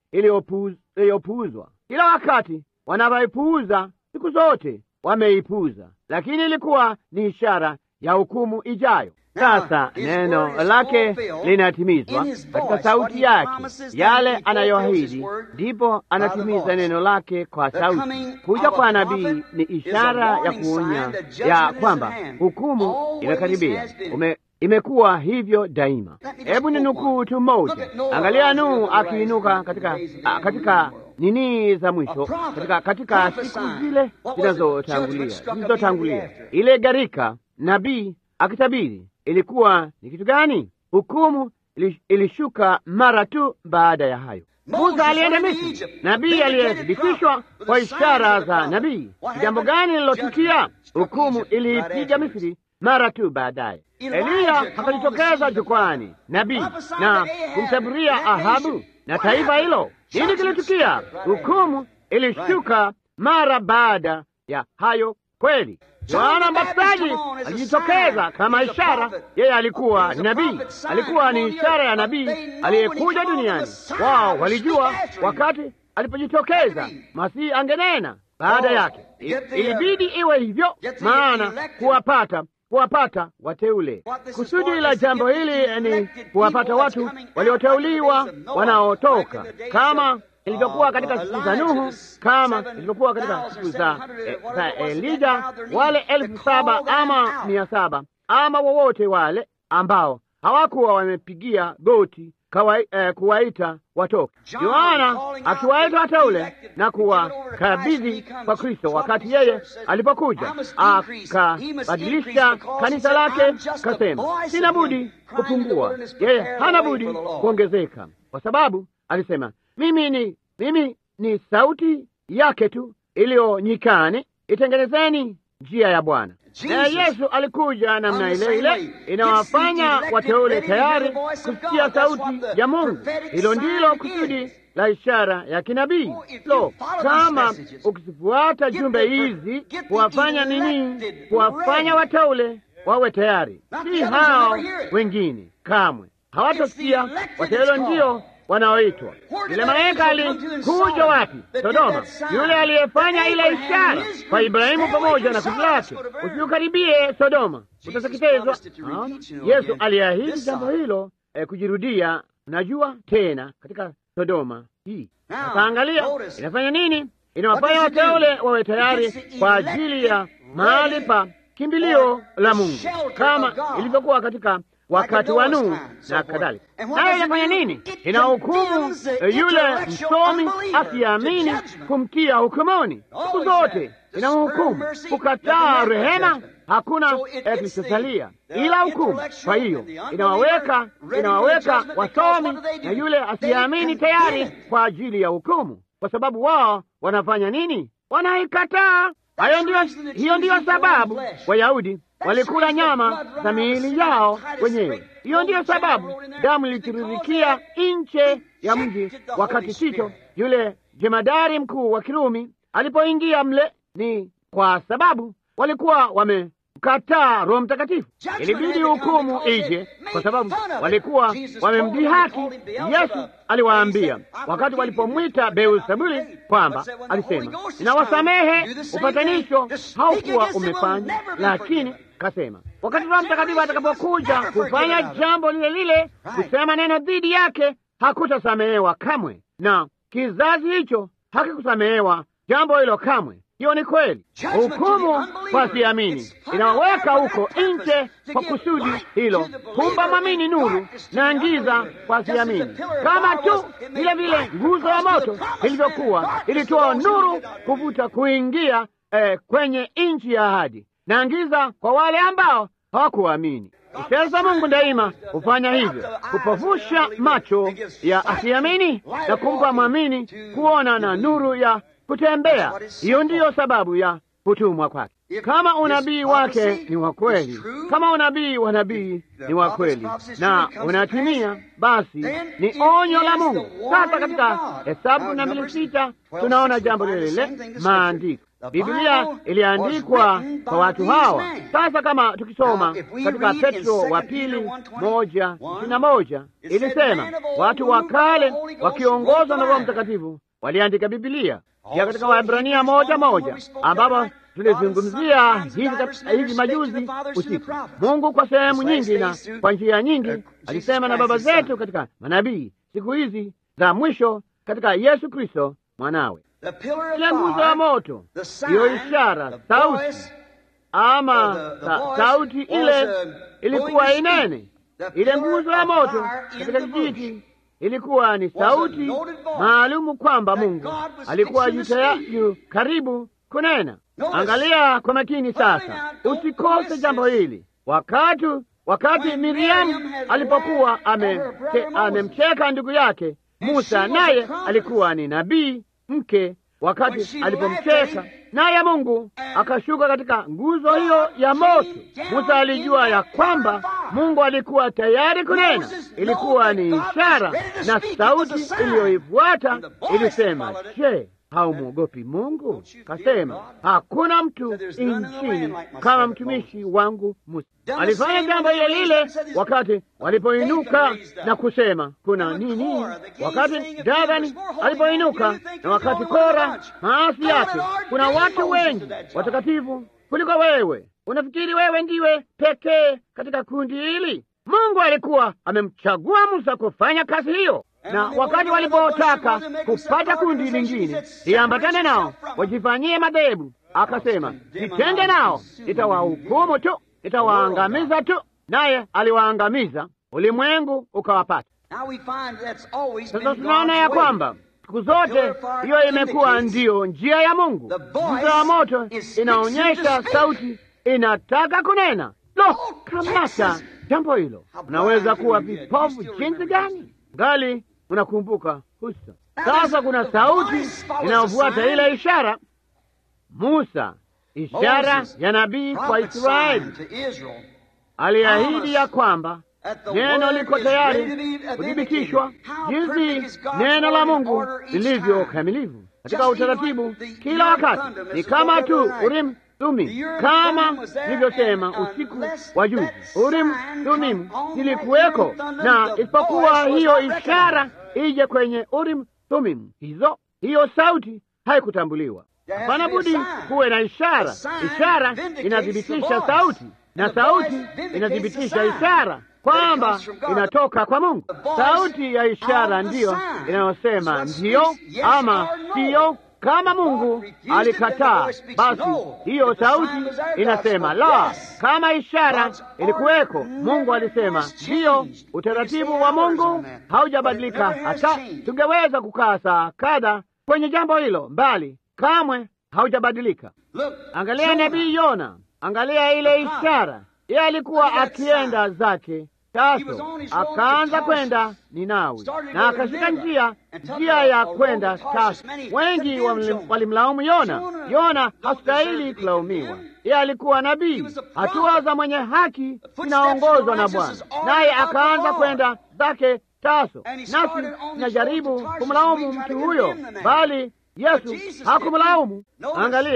iliyopuuzwa. Kila wakati wanavyoipuuza, siku zote wameipuuza, lakini ilikuwa ni ishara ya hukumu ijayo. Sasa neno lake linatimizwa katika sauti yake, yale anayoahidi, ndipo anatimiza neno lake kwa sauti. Kuja kwa nabii ni ishara ya kuonya ya kwamba hukumu imekaribia. Ume, imekuwa hivyo daima. Hebu ni nukuu tu moja. Angalia Nuhu akiinuka katika, katika nini za mwisho katika, katika siku zile zinazotangulia zilizotangulia ile gharika, nabii akitabiri ilikuwa ni kitu gani? Hukumu ilishuka mara tu baada ya hayo. Musa alienda Misri, nabii aliyethibitishwa kwa ishara za nabii. Jambo gani lilotukia? Hukumu iliipiga Misri mara tu baadaye. Eliya akalitokeza jukwani, nabii na kumtabiria Ahabu na taifa hilo. Nini kilitukia? Hukumu ilishuka mara baada ya hayo kweli. Yohana Mbatizaji alijitokeza kama ishara. Yeye alikuwa ni nabii, alikuwa ni ishara ya nabii aliyekuja duniani. Wao walijua wakati alipojitokeza Masihi angenena baada yake. Ilibidi iwe hivyo, maana kuwapata kuwapata wateule. Kusudi la jambo hili ni kuwapata watu walioteuliwa wanaotoka kama ilivyokuwa katika siku za Nuhu, kama ilivyokuwa katika siku za, eh, za Elija, wale elfu saba ama mia saba ama wowote wale ambao hawakuwa wamepigia goti kawa, eh, kuwaita watoke. Yohana akiwaita wateule na kuwakabidhi kwa Kristo wakati yeye alipokuja, akabadilisha kanisa lake, kasema sina budi kupungua, yeye hana budi kuongezeka, kwa sababu alisema mimi ni mimi ni sauti yake tu iliyo nyikani, itengenezeni njia ya Bwana. Naye Yesu alikuja namna ile ile inawafanya wateule tayari kusikia sauti ya Mungu. Hilo ndilo kusudi la ishara ya kinabii. Lo, kama ukizifuata jumbe hizi, kuwafanya nini? Kuwafanya wateule wawe tayari, si hao wengine. Kamwe hawatasikia. Wateule ndio wanaoitwa. Yule malaika alikuja wapi? Sodoma. Yule aliyefanya ile ishara kwa Ibrahimu pamoja na kundi lake, usiukaribie Sodoma, utateketezwa. Yesu aliahidi jambo hilo eh, kujirudia. Unajua tena katika Sodoma hii. Sasa angalia inafanya nini? Inawafanya wateule wawe tayari kwa ajili ya mahali pa kimbilio la Mungu, kama ilivyokuwa katika wakati wa Nuhu na kadhalika. Nayo inafanya nini? Ina hukumu yule msomi akiamini kumtia hukumuni. Siku zote ina hukumu. Kukataa rehema, hakuna kilichosalia ila hukumu. Kwa hiyo inawaweka inawaweka wasomi na yule asiamini tayari kwa ajili ya hukumu, kwa sababu wao wanafanya nini? Wanaikataa. Hayo ndio, hiyo ndiyo sababu Wayahudi walikula nyama za miili yao wenyewe. Hiyo ndiyo sababu damu ilitiririkia nje ya mji wakati Tito yule jemadari mkuu wa Kirumi alipoingia mle. Ni kwa sababu walikuwa kataa Roho Mtakatifu. Ilibidi hukumu ije, kwa sababu walikuwa wamemdhihaki. Yesu aliwaambia wakati walipomwita Beelzebuli kwamba alisema, ninawasamehe, upatanisho haukuwa umefanya, lakini kasema wakati Roho Mtakatifu atakapokuja kufanya jambo lile lile, kusema neno dhidi yake, hakutasamehewa kamwe, na kizazi hicho hakikusamehewa jambo hilo kamwe. Hiyo ni kweli. Hukumu kwa siamini inawaweka huko nje kwa kusudi hilo, kumpa mwamini nuru na ngiza kwa siamini, kama tu vile vile nguzo ya moto ilivyokuwa ilitoa nuru kuvuta kuingia eh, kwenye nchi ya ahadi na ngiza kwa wale ambao hawakuamini. Ishara za Mungu daima hufanya hivyo, kupofusha macho ya asiamini na kumpa mwamini kuona na nuru ya kutembea. Hiyo ndiyo sababu ya kutumwa kwake. Kama unabii wake ni wa kweli, kama unabii wa nabii ni wa kweli na unatimia, basi ni onyo la Mungu. Sasa katika Hesabu kumi na mbili sita tunaona jambo lile lile maandiko Biblia iliandikwa kwa watu hawa. Sasa kama tukisoma katika Petro wa pili moja ishirini na moja ilisema watu wa kale wakiongozwa na Roho Mtakatifu waliandika Biblia. Pia katika Waebrania moja moja ambapo tulizungumzia hivi, hivi majuzi usiku, Mungu kwa sehemu nyingi na kwa njia nyingi alisema na baba zetu katika manabii, siku hizi za mwisho katika Yesu Kristo mwanawe ile nguzo ya moto, hiyo ishara, sauti ama sa, sauti ile ilikuwa inene. Ile nguzo ya moto katika kijiti ilikuwa ni sauti maalumu kwamba Mungu alikuwa yu karibu kunena. Angalia kwa makini sasa, usikose jambo hili. Wakati wakati Miriamu alipokuwa amemcheka ame ndugu yake Musa, naye alikuwa ni nabii mke wakati alipomcheka naye Mungu akashuka katika nguzo hiyo ya moto. Musa alijua ya kwamba Mungu alikuwa tayari kunena. Ilikuwa ni ishara, na sauti iliyoifuata ilisema, je, haumwogopi Mungu? Kasema, hakuna mtu nchini kama mtumishi wangu Musa. Alifanya jambo lile lile wakati walipoinuka na kusema kuna nini, wakati Davani alipoinuka na wakati Kora maasi yake. Kuna watu wengi watakatifu kuliko wewe. Unafikiri wewe ndiwe pekee katika kundi hili? Mungu alikuwa amemchagua Musa kufanya kazi hiyo na wakati walipotaka kupata kundi lingine liambatane nao wajifanyie madhehebu, akasema nitende nao, nitawahukumu tu, nitawaangamiza tu. Naye aliwaangamiza, ulimwengu ukawapata. Sasa tunaona ya kwamba siku zote hiyo imekuwa ndiyo njia ya Mungu. Nguzo ya moto inaonyesha sauti inataka kunena. Lo, kamata jambo hilo! Unaweza kuwa vipofu jinsi gani ngali unakumbuka husa. Sasa kuna sauti inayofuata ile ishara. Musa, ishara ya nabii kwa Israeli, aliahidi ya kwamba neno liko tayari kuthibitishwa, jinsi neno la Mungu lilivyo kamilifu katika utaratibu kila wakati. Ni kama tu Urim Thumimu, kama nilivyosema usiku wa juzi, Urim Thumimu zilikuweko, na isipokuwa hiyo ishara ije kwenye Urim Thumimu hizo, hiyo sauti haikutambuliwa. Hapana budi kuwe na ishara. Ishara inathibitisha sauti na sauti inathibitisha ishara kwamba inatoka kwa Mungu. Sauti ya ishara ndiyo inayosema ndiyo ama siyo. Kama Mungu alikataa, basi hiyo sauti inasema la. Kama ishara ilikuweko, Mungu alisema ndiyo. Utaratibu wa Mungu haujabadilika hata tungeweza kukaa saa kadha kwenye jambo hilo, mbali kamwe haujabadilika. Angalia nabii Yona, angalia ile ishara. Yeye alikuwa akienda zake Taso, akaanza kwenda Ninawi na akashika njia njia ya kwenda Taso. Wengi walimlaumu Yona. Yona hastahili kulaumiwa, yeye alikuwa nabii. Hatua za mwenye haki zinaongozwa na Bwana, naye akaanza kwenda zake Taso. Nasi tunajaribu kumlaumu mtu huyo, bali Yesu hakumlaumu. Angalia,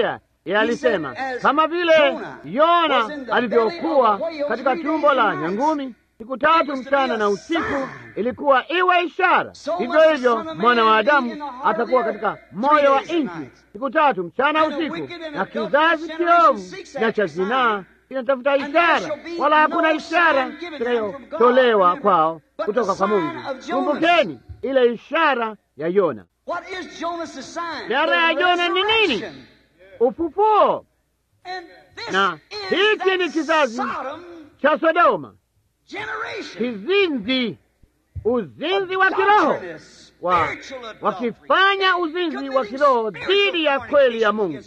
Yeye alisema kama vile Yona alivyokuwa katika tumbo la nyangumi siku tatu mchana na usiku, ilikuwa iwe ishara. Hivyo hivyo mwana wa Adamu atakuwa katika moyo wa nchi siku tatu mchana usiku, na kizazi kiovu na cha zinaa kinatafuta ishara, wala hakuna ishara itakayotolewa kwao kutoka kwa Mungu. Kumbukeni ile ishara ya Yona. Ishara ya Yona ni nini? Ufufuo. Na hiki ni kizazi cha Sodoma, kizinzi, uzinzi wa kiroho wa wakifanya uzinzi wa kiroho dhidi ya kweli ya Mungu,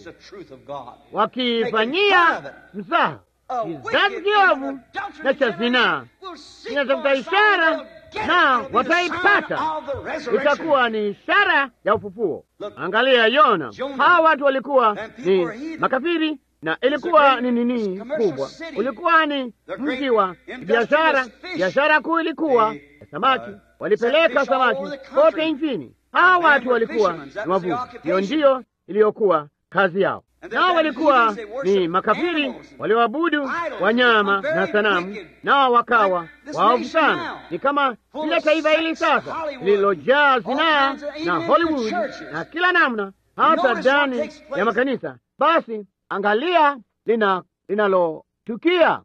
wakifanyia mzaha. Kizazi kiovu na cha zinaa kinatafuta ishara na wataipata, itakuwa ni ishara ya ufufuo. Angalia Yona, hawa watu walikuwa ni makafiri na ilikuwa ni nini kubwa, ulikuwa ni mji wa biashara. Biashara kuu ilikuwa ya samaki, walipeleka samaki kote nchini. Hawa watu walikuwa ni wavuvi, hiyo ndiyo iliyokuwa kazi yao. Nao walikuwa ni makafiri walioabudu wanyama na sanamu, nao wakawa waovu sana. Ni kama vile taifa hili sasa lililojaa zinaa na Hollywood na kila namna, hata ndani ya makanisa. Basi angalia lina linalotukia.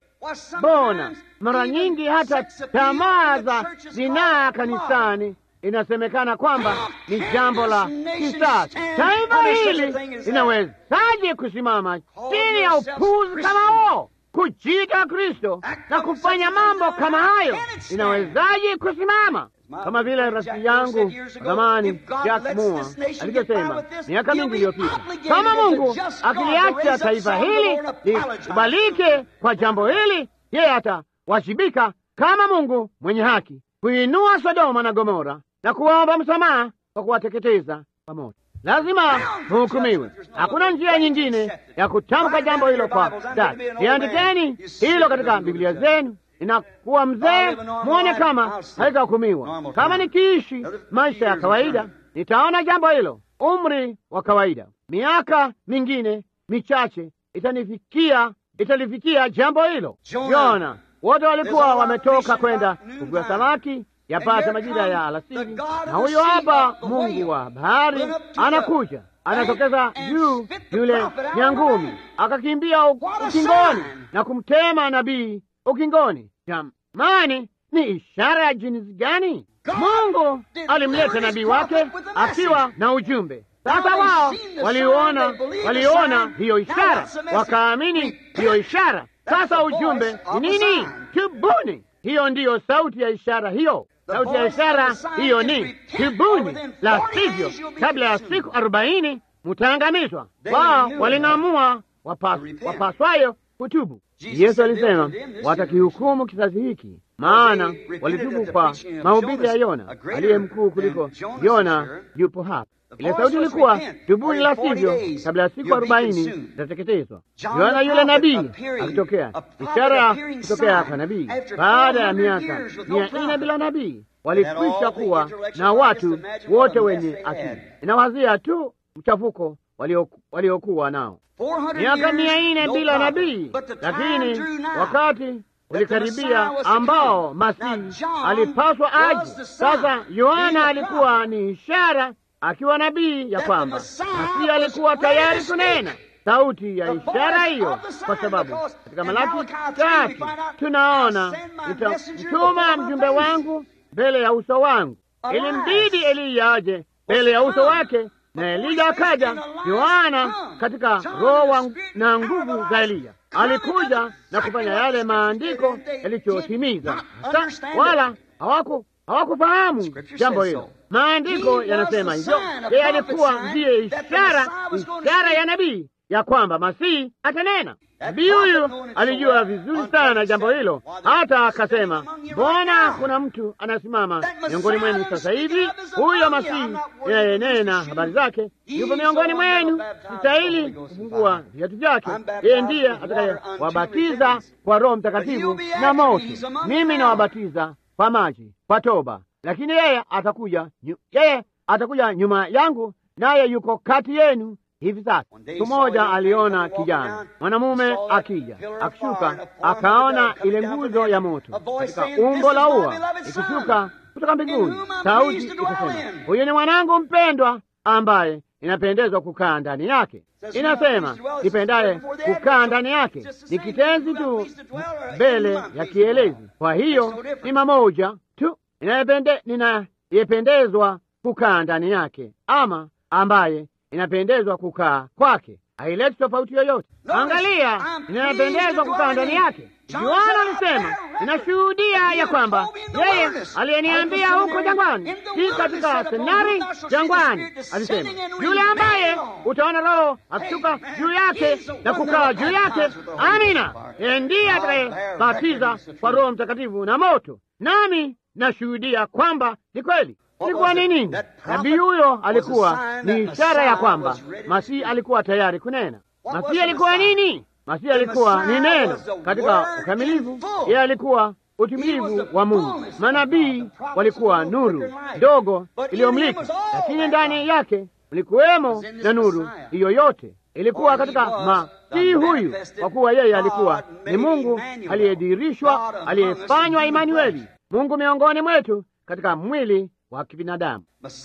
Bona mara nyingi hata tamaa za zinaa kanisani inasemekana kwamba ni jambo la kisasa. Taifa hili linawezaje kusimama chini ya upuzi kama huo, kujiita Kristo na kufanya mambo kama hayo? Linawezaje kusimama? Kama vile rafiki yangu zamani Jack Moore alivyosema miaka mingi iliyopita, kama Mungu akiliacha taifa hili likubalike kwa jambo hili, yeye atawajibika kama Mungu mwenye haki kuinua Sodoma na Gomora na kuwaomba msamaha kwa kuwateketeza pamoja. Lazima hukumiwe. Hakuna njia nyingine ya kutamka jambo hilo kwa dadi. Iandikeni hilo katika Biblia zenu. Inakuwa mzee, mwone kama haitahukumiwa. Kama nikiishi maisha ya kawaida, nitaona jambo hilo. Umri wa kawaida, miaka mingine michache itanifikia, italifikia jambo hilo. Yona wote walikuwa wametoka kwenda kuvua samaki yapata majira ya alasiri, na huyo hapa Mungu wa bahari anakuja, anatokeza juu yule nyangumi, akakimbia ukingoni na kumtema nabii ukingoni. Jamani, ni ishara ya jinsi gani? Mungu alimleta nabii wake akiwa na ujumbe. Sasa wao waliona, waliona hiyo ishara, wakaamini hiyo ishara. Sasa ujumbe ni nini? Tubuni. Hiyo ndiyo sauti ya ishara hiyo. Sauti ya ishara hiyo ni tubuni, la sivyo kabla ya siku arobaini mutaangamizwa. Wao waling'amua wapaswayo kutubu. Yesu alisema watakihukumu kizazi hiki, maana walitubu kwa mahubiri ya Yona. Aliye mkuu kuliko Yona yupo hapa. Ile sauti ilikuwa tubuni, la sivyo kabla ya siku arobaini itateketezwa. Yohana yule nabii akitokea, ishara ya kutokea kwa nabii baada ya miaka mia nne bila nabii. Walikwisha kuwa na watu wote wenye akili. Inawazia tu mchafuko waliokuwa nao miaka mia nne bila nabii, lakini wakati ulikaribia ambao Masihi alipaswa aje. Sasa Yohana alikuwa ni ishara akiwa nabii ya kwamba Masihi alikuwa tayari kunena sauti ya ishara hiyo, kwa sababu katika Malaki tatu tunaona nitamtuma mjumbe wangu mbele ya uso wangu. Ilimbidi Eliya aje mbele ya uso wake, na Eliya akaja. Yohana katika roho na nguvu za Eliya alikuja na kufanya yale maandiko yalichotimiza, wala hawaku hawakufahamu jambo hilo. Maandiko yanasema hivyo. Yeye alikuwa ndiye ishara, ishara ya nabii ya kwamba Masihi atanena. Nabii huyu alijua vizuri sana jambo hilo, hata akasema, mbona kuna mtu anasimama miongoni mwenu sasa hivi, huyo Masihi inayenena habari zake yupo miongoni mwenu, sistahili kufungua viatu vyake. Yeye ndiye atakayewabatiza kwa Roho Mtakatifu na moto. Mimi nawabatiza kwa maji kwa toba, lakini yeye atakuja, yeye atakuja nyuma yangu, naye yuko kati yenu hivi sasa. Siku moja aliona kijana mwanamume akija akishuka, akaona ile nguzo ya moto katika umbo la ua ikishuka kutoka mbinguni. Sauti ikasema, huyu ni mwanangu mpendwa ambaye inapendezwa kukaa ndani yake. Inasema nipendaye kukaa ndani yake, ni kitenzi tu mbele ya kielezi. Kwa hiyo ni mamoja tu ninayependezwa kukaa ndani yake, ama ambaye inapendezwa kukaa kwake. Haileti tofauti yoyote. Angalia, ninapendezwa kukaa ndani yake. Yohana alisema, ninashuhudia ya kwamba yeye aliyeniambia huko jangwani, si katika seminari jangwani, alisema yule ambaye utaona Roho akishuka juu yake na kukaa juu yake, amina, yeye ndiye atakayebatiza kwa Roho Mtakatifu na moto. Nami nashuhudia kwamba ni kweli. Ilikuwa ni nini? Nabii huyo alikuwa ni ishara ya kwamba Masihi alikuwa tayari kunena. Masihi alikuwa nini? Masihi alikuwa ni neno katika ukamilifu. Yeye alikuwa utimilivu wa Mungu. Manabii walikuwa nuru ndogo iliyomliki, lakini ndani yake ulikuwemo na nuru hiyo yote ilikuwa katika Masihi huyu, kwa kuwa yeye alikuwa ni Mungu aliyedirishwa, aliyefanywa Imanueli, Mungu miongoni mwetu katika mwili wa kibinadamu.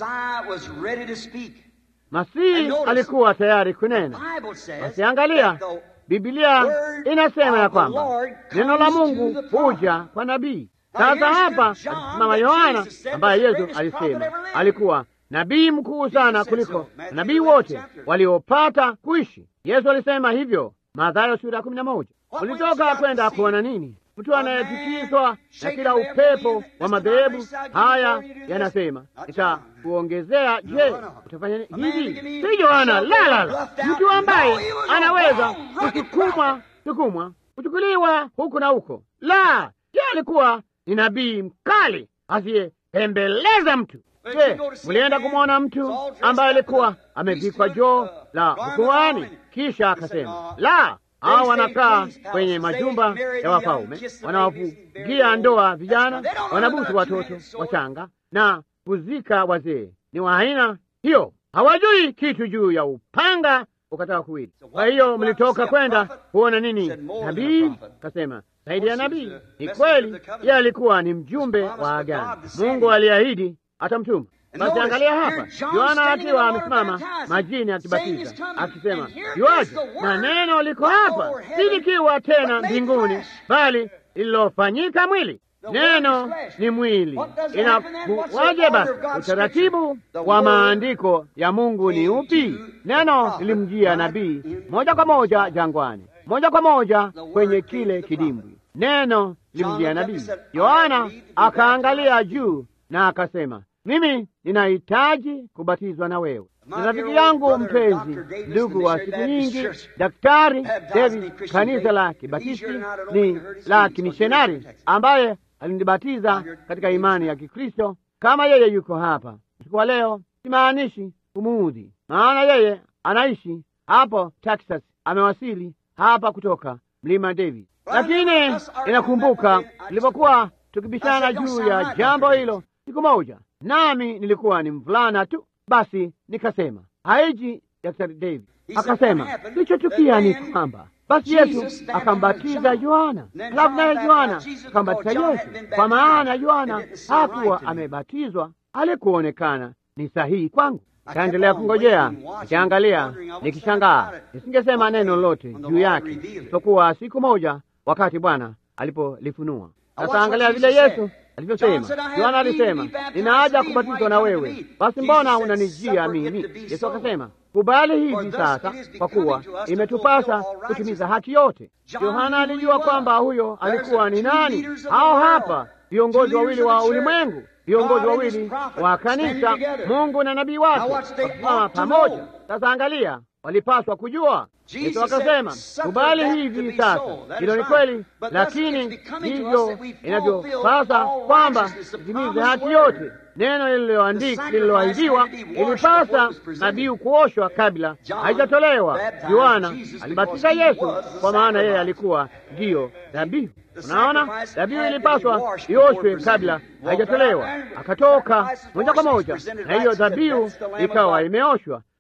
Masihi alikuwa tayari kunena. Basi angalia, Biblia inasema ya kwamba neno la Mungu huja kwa nabii. Sasa hapa alisimama Yohana ambaye Yesu alisema alikuwa nabii mkuu sana kuliko nabii wote waliopata kuishi. Yesu alisema hivyo, Mathayo sura ya kumi na moja. Ulitoka kwenda kuona nini? Mtu anayetikiswa na kila upepo wa madhehebu haya yanasema, nitakuongezea. Je, utafanya hivi? Si Yohana, la la la, mtu ambaye anaweza kusukumwa sukumwa kuchukuliwa huku na huko. La, ye alikuwa ni nabii mkali asiyepembeleza mtu. Je, mlienda kumwona mtu ambaye alikuwa amevikwa joo la ukuhani, kisha akasema la hao wanakaa kwenye majumba ya wafalme, wanawafungia ndoa vijana, wanabusu watoto wachanga na kuzika wazee. Ni wa aina hiyo, hawajui kitu juu ya upanga ukataka kuwili. Kwa hiyo mlitoka kwenda kuona nini? Nabii kasema zaidi ya nabii. Ni kweli, yeye alikuwa ni mjumbe wa agano. Mungu aliahidi atamtuma. Basi angalia hapa, Yohana akiwa amesimama majini akibatiza, akisema yuaje, na neno liko hapa, si likiwa tena mbinguni, bali lililofanyika mwili. Neno ni mwili. Inakuwaje basi? Utaratibu wa maandiko ya Mungu ni upi? Neno lilimjia nabii moja kwa moja jangwani, moja kwa moja kwenye kile kidimbwi. Neno lilimjia nabii. Yohana akaangalia juu na akasema mimi ninahitaji kubatizwa na wewe. Ni rafiki yangu mpenzi, ndugu wa siku nyingi, Daktari David, kanisa la Kibatisti ni la kimishonari, ambaye alinibatiza katika imani ya Kikristo. Kama yeye yuko hapa usiku wa leo, simaanishi kumuudhi, maana yeye anaishi hapo Texas, amewasili hapa kutoka mlima David, lakini inakumbuka tulipokuwa tukibishana juu ya jambo hilo siku moja nami nilikuwa ni mvulana tu. Basi nikasema haiji Daktari David. Akasema kilichotukia ni kwamba basi Yesu akambatiza Yohana, halafu naye Yohana akambatiza Yesu, kwa maana Yohana hakuwa amebatizwa. Alikuonekana ni sahihi kwangu. Kaendelea kungojea akiangalia, nikishangaa. Nisingesema neno lolote juu yake isipokuwa siku moja, wakati Bwana alipolifunua. Sasa angalia vile Yesu alivyosema. Yohana alisema nina haja kubatizwa na wewe, basi mbona unanijia mimi? Yesu akasema kubali hivi sasa, kwa kuwa imetupasa kutimiza haki yote. Yohana alijua kwamba huyo alikuwa ni nani. Hao hapa viongozi wawili wa ulimwengu, viongozi wawili wa kanisa, Mungu na nabii wake wakisimama pamoja. Sasa angalia, walipaswa kujua Yesu akasema kubali hivi sasa. Hilo ni kweli, lakini hivyo inavyopasa kwamba itimize haki yote. Neno lililoandikwa lililoahidiwa, ilipasa nabii kuoshwa kabla haijatolewa. Yohana alibatiza Yesu kwa maana yeye alikuwa ndiyo dhabihu. Unaona, dhabihu ilipaswa ioshwe kabla haijatolewa, akatoka moja kwa moja na hiyo dhabihu ikawa imeoshwa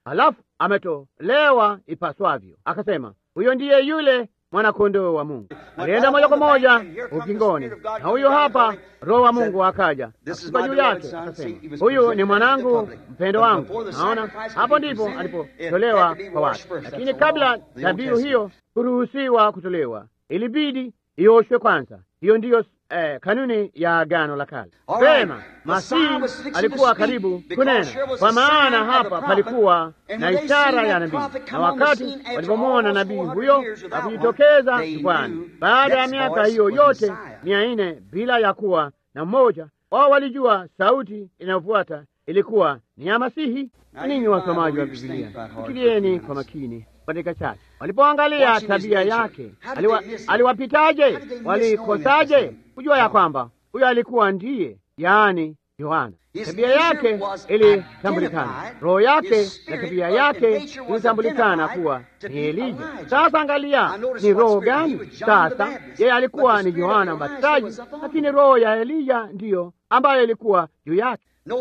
halafu ametolewa ipaswavyo. Akasema, huyo ndiye yule mwanakondoo wa Mungu. Alienda moja kwa moja ukingoni, na huyo hapa Roho wa Mungu akaja akashuka juu yake, akasema, huyu ni mwanangu mpendo wangu. Naona hapo ndipo alipotolewa kwa watu, lakini kabla dhabihu hiyo kuruhusiwa kutolewa, ilibidi ioshwe kwanza. Hiyo ndiyo eh, kanuni ya Agano la Kale. Vema, Masihi alikuwa karibu kunena, kwa maana hapa palikuwa na ishara ya nabii, na wakati walipomwona nabii huyo akijitokeza jukwani, baada ya miaka hiyo yote mia nne bila ya kuwa na mmoja wao, walijua sauti inayofuata ilikuwa ni ya Masihi. Ninyi wasomaji wa Biblia, fikirieni kwa makini katika chache walipoangalia tabia yake, aliwa, aliwapitaje? Walikosaje kujua ya kwamba huyo alikuwa ndiye, yaani Yohana? Tabia yake ilitambulikana, roho yake na tabia yake ilitambulikana kuwa ni Elija. Sasa angalia, ni roho gani? Sasa yeye alikuwa ni Yohana Mbatizaji, lakini roho ya Elija ndiyo ambayo ilikuwa juu yake.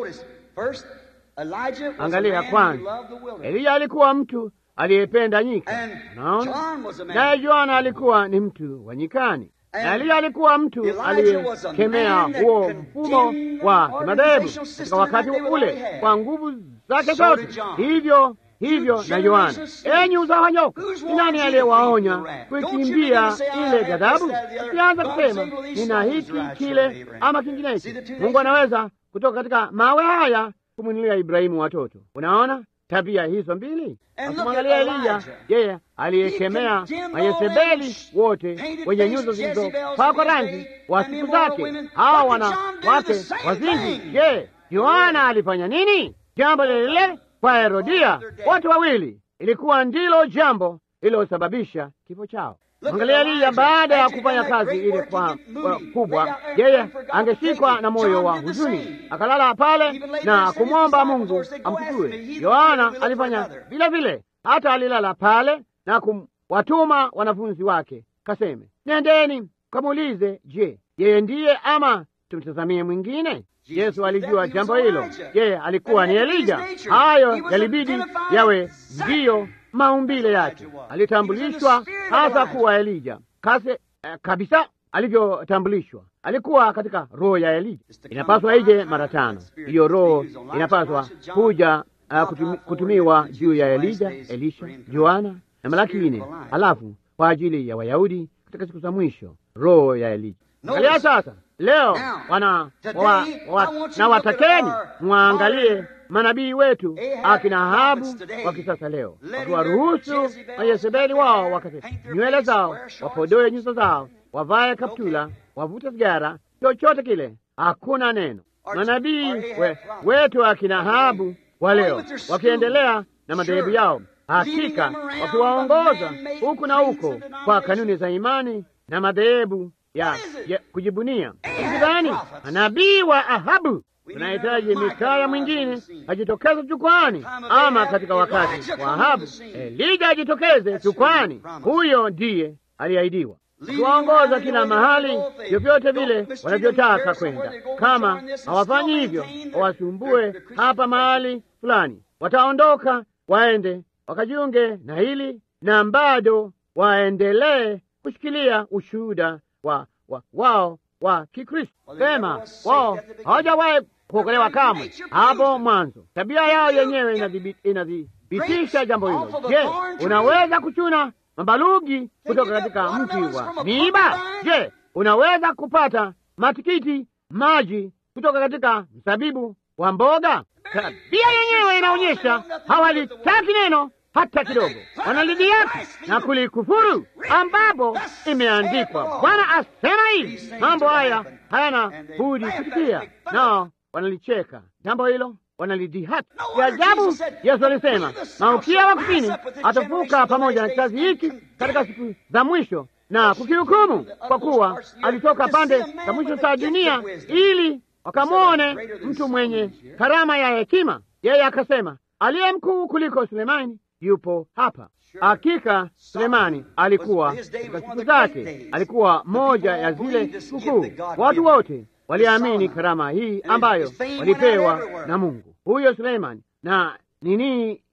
Angalia kwanza, Elija alikuwa mtu aliyependa nyika, naona naye Yohana alikuwa ni mtu wa nyikani, na Eliya alikuwa mtu aliyekemea huo mfumo wa kimadhehebu katika wakati ule kwa nguvu zake zote. Hivyo hivyo na Yohana. Enyi uzao wa nyoka, ni nani aliyewaonya kuikimbia ile ghadhabu? Usianza kusema nina hiki kile ama kinginecho. Mungu anaweza kutoka katika mawe haya kumwinulia Ibrahimu watoto. Unaona tabia hizo mbili. Akimwangalia Eliya, yeye aliyekemea Mayezebeli wote wenye nyuso zilizopakwa rangi wa siku zake, hawa wanawake wazinzi. Je, Yohana alifanya nini? Jambo lile lile kwa Herodia. Wote wawili ilikuwa ndilo jambo lililosababisha kifo chao. Angalia Eliya, baada ya kufanya kazi ile kwa kubwa, yeye angeshikwa na moyo wa huzuni, akalala pale na kumwomba Mungu amchukue. Yohana alifanya vile vile, hata alilala pale na kuwatuma wanafunzi wake, kaseme, nendeni kamuulize, je, yeye ndiye ama tumtazamie mwingine? Yesu alijua jambo hilo, yeye alikuwa ni Elija. Hayo yalibidi yawe ndiyo maumbile yake. Alitambulishwa hasa kuwa Elija kase eh, kabisa alivyotambulishwa. Alikuwa katika roho ya Elija. Inapaswa ije mara tano. Hiyo roho inapaswa kuja uh, kutumi, kutumiwa juu ya Elija, Elisha, Yohana na Malaki nne, halafu kwa ajili ya Wayahudi katika siku za mwisho roho ya Elija. Angalia sasa, leo wana wa, wa, na watakeni mwaangalie manabii wetu akina Ahabu wa kisasa leo, wakiwaruhusu Mayezebeli wao wakate nywele zao, wapodoe nyuso zao, wavae kaptula, wavute sigara, chochote kile, hakuna neno. Manabii we, wetu akina Ahabu wa leo wakiendelea na madhehebu yao, hakika wakiwaongoza huku na huko kwa kanuni za imani na madhehebu ya, ya kujibunia. Kidhani manabii wa Ahabu tunahitaji Mikaya mwingine ajitokeze jukwani, ama katika wakati wa Ahabu Elija ajitokeze jukwani. Huyo ndiye aliahidiwa kuwaongoza kila mahali vyovyote vile wanavyotaka kwenda. Kama hawafanyi hivyo, wawasumbue hapa mahali fulani, wataondoka waende wakajiunge na hili na bado waendelee kushikilia ushuhuda wa, wa, wao wa Kikristo. Sema wao hawajawahi kuokolewa kamwe hapo mwanzo. Tabia yao yenyewe inadhibitisha jambo hilo. Je, unaweza kuchuna mabalugi kutoka katika mti wa miiba? Je, unaweza kupata matikiti maji kutoka katika mzabibu wa mboga? Tabia yenyewe inaonyesha hawalitaki neno hata kidogo, wanalidiaki na kulikufuru, ambapo imeandikwa, Bwana asema hivi, mambo haya hayana budi kutukia, nao wanalicheka jambo hilo, wanalidihaki. Ya ajabu, Yesu alisema malkia wa kusini atafuka pamoja na kizazi hiki katika siku za mwisho na kukihukumu, kwa kuwa alitoka pande za mwisho za dunia ili wakamwone mtu mwenye karama ya hekima. Yeye akasema, aliye mkuu kuliko Sulemani yupo hapa. Hakika Sulemani alikuwa katika siku zake, alikuwa moja ya zile sikukuu. Watu wote waliamini karama hii ambayo walipewa na Mungu. Huyo Sulemani na nini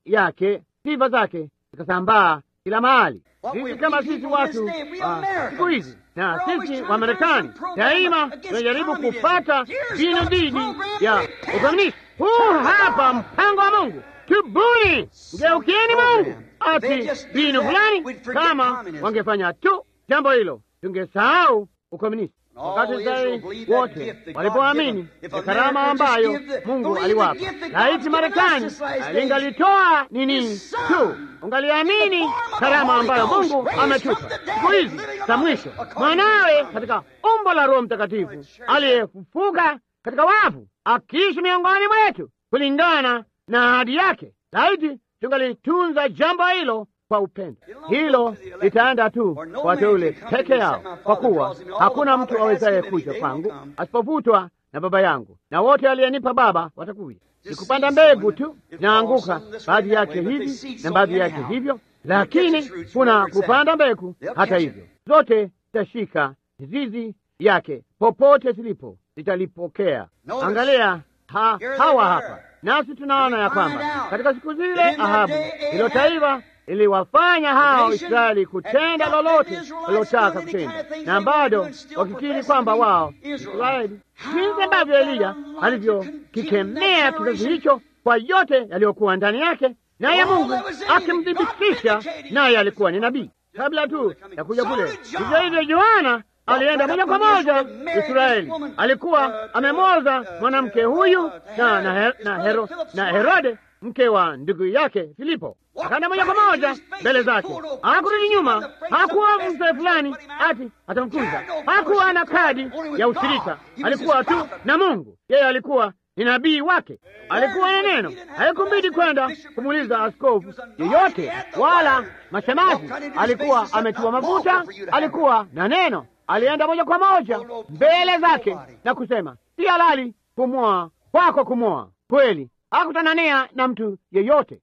yake, sifa zake zikasambaa kila mahali. Sisi kama sisi watu siku hizi na sisi wa Marekani daima tunajaribu kupata mbinu dhidi ya ukomunisti. Huu hapa mpango wa Mungu. Tubuni, mgeukieni Mungu. Ati mbinu fulani, kama wangefanya tu jambo hilo, tungesahau ukomunisti. Wakati Israeli wote walipoamini ya karama ambayo Mungu aliwapa, laiti Marekani lingalitoa nini tu, ungaliamini karama ambayo Mungu ametupa siku hizi za mwisho, mwanawe katika umbo la Roho Mtakatifu aliyefufuka katika wafu, akiishi miongoni mwetu kulingana na ahadi yake. Laiti tungalitunza jambo hilo kwa upendo. Hilo litaenda tu wateule peke yao, kwa kuwa hakuna mtu awezaye kuja kwangu asipovutwa na Baba yangu, na wote aliyenipa Baba watakuja. Ni kupanda mbegu tu, zinaanguka baadhi yake hivi na baadhi yake hivyo, lakini kuna kupanda mbegu. Hata hivyo, zote zitashika mizizi yake, popote zilipo zitalipokea. Angalia ha, hawa hapa nasi tunaona ya kwamba katika siku zile Ahabu hilo taifa iliwafanya hao Israeli kutenda lolote walilotaka kutenda, na bado wakikiri kwamba wao Israeli, jinsi ambavyo Eliya alivyokikemea kizazi hicho kwa yote yaliyokuwa ndani yake, naye Mungu akimthibitisha, naye alikuwa ni nabii kabla tu ya kuja kule. Vivyo hivyo Yohana alienda moja kwa moja Israeli, alikuwa amemoza mwanamke huyu na, na, her, na, hero, na Herode mke wa ndugu yake Filipo, akaenda moja kwa moja mbele zake, hakurudi nyuma. Hakuwa mzee fulani ati atamkuza, hakuwa na kadi ya ushirika, alikuwa tu na Mungu. Yeye alikuwa ni nabii wake, alikuwa na neno. Haikumbidi kwenda kumuuliza askofu yeyote wala mashemazi, alikuwa ametiwa mafuta, alikuwa na neno. Alienda moja kwa moja mbele zake na kusema, si halali kumwoa kwako kumwoa kweli hakutanania na mtu yeyote.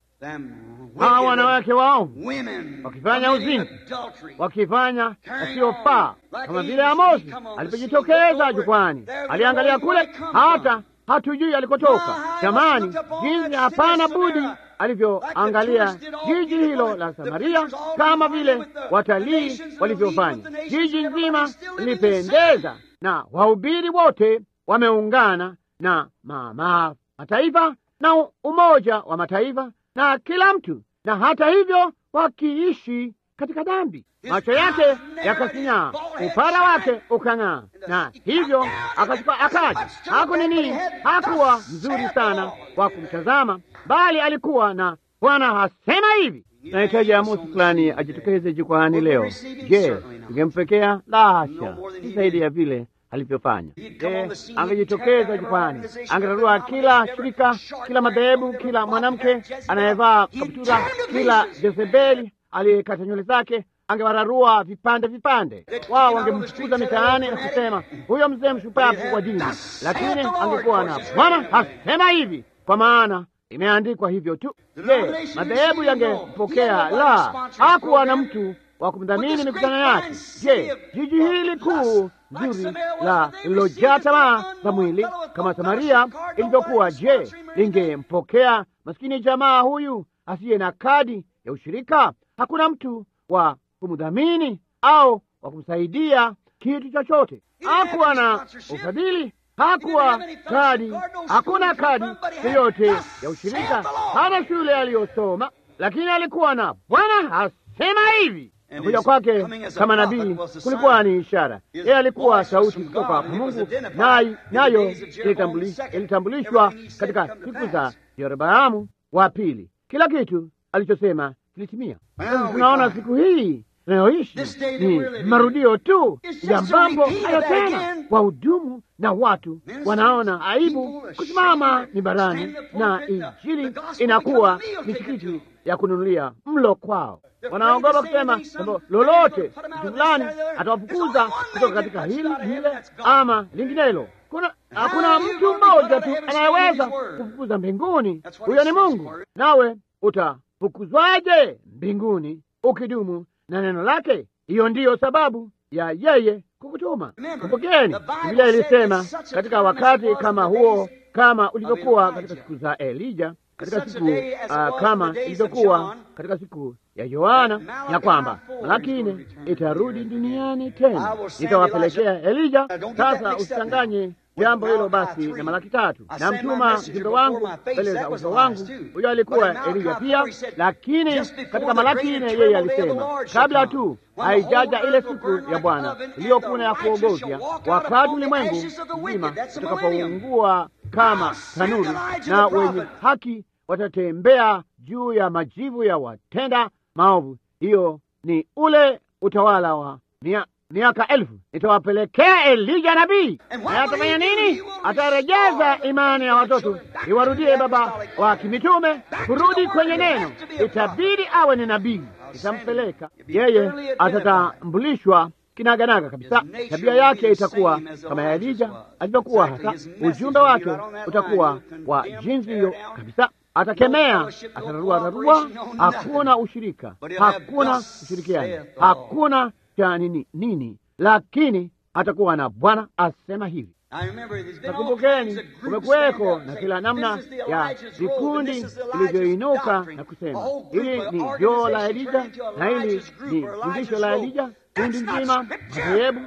Hawa wanawake waovu wakifanya uzinzi, wakifanya yasiyofaa, kama vile Amosi alipojitokeza jukwani, aliangalia kule, hata hatujui alikotoka. Jamani, jinsi hapana budi alivyoangalia jiji hilo la Samaria, kama vile watalii walivyofanya. Jiji nzima lilipendeza na wahubiri wote wameungana na mama mataifa na Umoja wa Mataifa na kila mtu, na hata hivyo wakiishi katika dhambi. Macho yake yakasinyaa, upara wake ukang'aa, na hivyo akachukua akaja. Haku nini, hakuwa mzuri sana wa kumtazama, bali alikuwa na Bwana hasema hivi, nahitaji Amosi fulani ajitokeze jukwani leo. Je, ingempekea? La hasha, si zaidi ya vile alivyofanya. Je, angejitokeza jukwani, angetarua kila shirika, kila madhehebu, kila mwanamke anayevaa kaptura, kila Jezebeli aliyekata nywele zake angewararua vipande vipande. Wao wangemfukuza mitaani na kusema huyo mzee mshupavu wa dini, lakini angekuwa na Bwana hasema hivi, kwa maana imeandikwa hivyo tu. Je, madhehebu yangempokea? La, hakuwa na mtu wa kumdhamini mikutano yake. Je, jiji hili kuu zuri la lilojaa tamaa za mwili kama Samaria ilivyokuwa, je, lingempokea maskini jamaa huyu asiye na kadi ya ushirika? Hakuna mtu wa kumdhamini au wa kumsaidia kitu chochote. Hakuwa na ufadhili, hakuwa kadi, hakuna kadi yoyote ya ushirika, hana shule aliyosoma, lakini alikuwa na Bwana hasema hivi kuja kwake kama nabii kulikuwa ni ishara. Yeye alikuwa sauti kutoka kwa Mungu, nayo ilitambulishwa katika siku za Yeroboamu wa pili. Kila kitu alichosema kilitimia. Tunaona siku hii tunayoishi ni marudio tu ya mambo hayo tena. Wahudumu na watu wanaona aibu kusimama mibarani, na injili inakuwa misikiti ya kununulia mlo kwao. Wanaogopa kusema jambo lolote, mtu fulani atawafukuza kutoka katika hili lile ama linginelo. Kuna hakuna mtu mmoja tu anayeweza kufukuza mbinguni, huyo ni Mungu. Nawe utafukuzwaje mbinguni ukidumu na neno lake? Hiyo ndiyo sababu ya yeye kukutuma. Kumbukeni, Biblia ilisema katika wakati kama huo, kama ulivyokuwa katika siku za Elija, katika siku uh, kama ilivyokuwa katika siku ya Yohana, ya kwamba Malaki nne itarudi duniani tena, itawapelekea Elija. Sasa usichanganye jambo hilo basi na Malaki tatu, na mtuma mjumbe wangu mbele za uso wangu. Huyo alikuwa Elija pia, lakini katika Malaki nne yeye alisema kabla tu haijaja ile siku ya Bwana iliyokuna ya kuogofya, wakati ulimwengu mzima utakapoungua kama tanuru na wenye haki watatembea juu ya majivu ya watenda maovu. Hiyo ni ule utawala wa mia, miaka elfu. Nitawapelekea Elija nabii, naye atafanya nini? Atarejeza imani ya watoto, iwarudie baba wa kimitume kurudi kwenye neno. Itabidi awe ni nabii, itampeleka yeye, atatambulishwa kinaganaga kabisa. Tabia yake itakuwa kama ya Elija alivyokuwa, hasa ujumbe wake utakuwa wa jinsi hiyo kabisa. Atakemea, atararua rarua, hakuna ushirika, hakuna ushirikiano, hakuna cha nini nini, lakini atakuwa na Bwana asema hivi. Nakumbukeni, kumekuweko na kila namna ya vikundi vilivyoinuka na kusema hili ni joo la Elija na hili ni fundisho la Elija. Kundi nzima madhehebu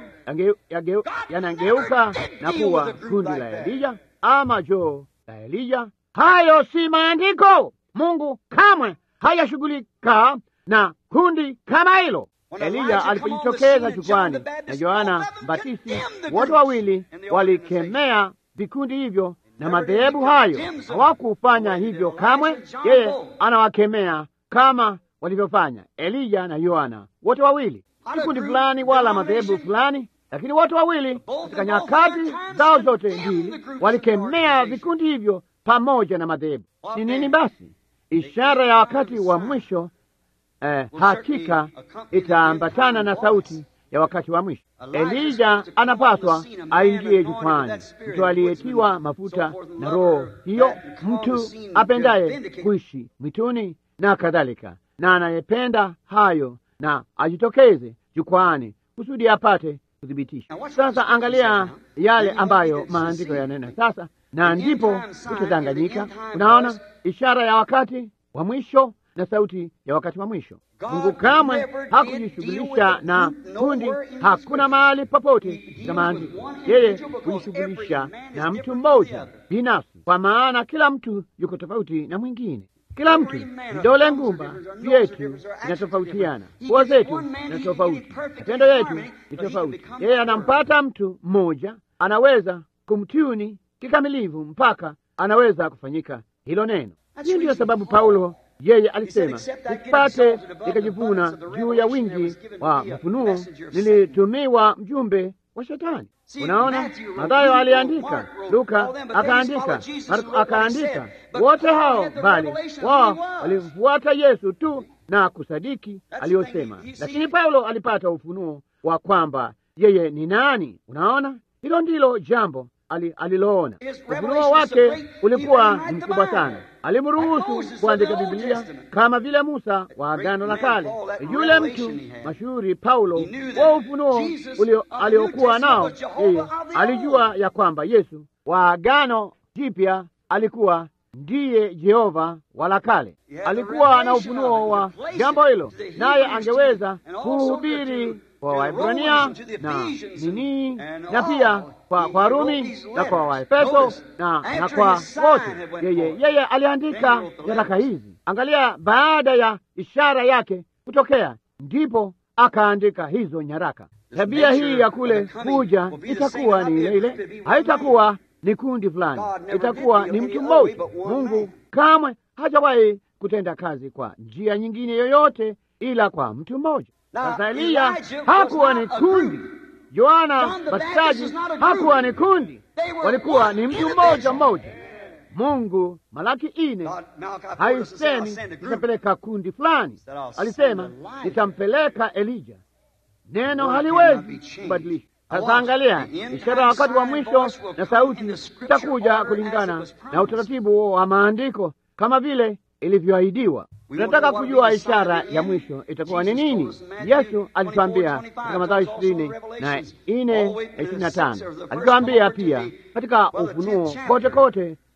yanageuka na kuwa kundi la Elija ama joo la Elija. Hayo si maandiko. Mungu kamwe hayashughulika na kundi kama hilo. Eliya alipojitokeza jukwani na Yohana Mbatisti, wote wawili walikemea vikundi hivyo na madhehebu hayo. Hawakufanya hivyo kamwe. Yeye anawakemea kama walivyofanya Eliya na Yohana, wote wawili, si kundi fulani wala madhehebu fulani, lakini wote wawili katika nyakati zao zote mbili walikemea vikundi hivyo pamoja na madhehebu. Ni nini basi? Ishara ya wakati wa mwisho eh, hakika itaambatana na sauti ya wakati wa mwisho. Elija anapaswa aingie jukwani, mtu aliyetiwa mafuta na Roho hiyo, mtu apendaye kuishi mwituni na kadhalika, na anayependa hayo na ajitokeze jukwani kusudi apate kuthibitisha. Sasa angalia yale ambayo maandiko yanena sasa na ndipo utadanganyika. Unaona ishara ya wakati wa mwisho na sauti ya wakati wa mwisho. Mungu kamwe hakujishughulisha na kundi, hakuna mahali popote katika maandiko yeye kujishughulisha na mtu mmoja binafsi, kwa maana kila mtu yuko tofauti na mwingine. Kila mtu, vidole ngumba vyetu vinatofautiana, pua zetu na tofauti, matendo yetu ni tofauti. Yeye anampata mtu mmoja, anaweza kumtuni kikamilifu mpaka anaweza kufanyika hilo neno. Hii ndiyo sababu Paulo yeye alisema, nisipate nikajivuna juu ya wingi wa mafunuo, nilitumiwa mjumbe wa Shetani. Unaona, Mathayo aliandika, Luka akaandika, Marko akaandika, wote hao bali wao walimfuata Yesu tu na kusadiki aliyosema, lakini Paulo alipata ufunuo wa kwamba yeye ni nani. Unaona, hilo ndilo jambo aliloona. Ufunuo wake ulikuwa ni mkubwa sana. Alimruhusu kuandika Biblia kama vile Musa wa Agano la Kale. Yule mtu mashuhuri Paulo wa ufunuo aliokuwa nao, yeye alijua ya kwamba Yesu wa Agano Jipya alikuwa ndiye Jehova wa la kale. Alikuwa na ufunuo wa jambo hilo, naye angeweza kuhubiri kwa Waebrania na nini na pia kwa kwa Rumi na kwa Waefeso na, na kwa wote. Yeye yeye aliandika nyaraka hizi. Angalia, baada ya ishara yake kutokea, ndipo akaandika hizo nyaraka. Tabia hii ya kule kuja itakuwa ni ile ile, haitakuwa ni kundi fulani, itakuwa ni mtu mmoja. Mungu kamwe hajawahi kutenda kazi kwa njia nyingine yoyote ila kwa mtu mmoja. Sasa Eliya hakuwa ni kundi, Yohana Mbatizaji hakuwa ni kundi, walikuwa ni mtu mmoja mmoja. Mungu Malaki ine haisemi nitapeleka kundi fulani, alisema nitampeleka Elija. Neno haliwezi kubadilisha. Sasa angalia, ishara ya wakati wa mwisho na sauti itakuja kulingana na utaratibu wa maandiko kama vile ilivyoahidiwa. Tunataka kujua ishara ya mwisho itakuwa ni nini? Yesu alitwambia katika Mathayo ishirini na nne na ishirini na tano alitwambia pia katika Ufunuo kote kote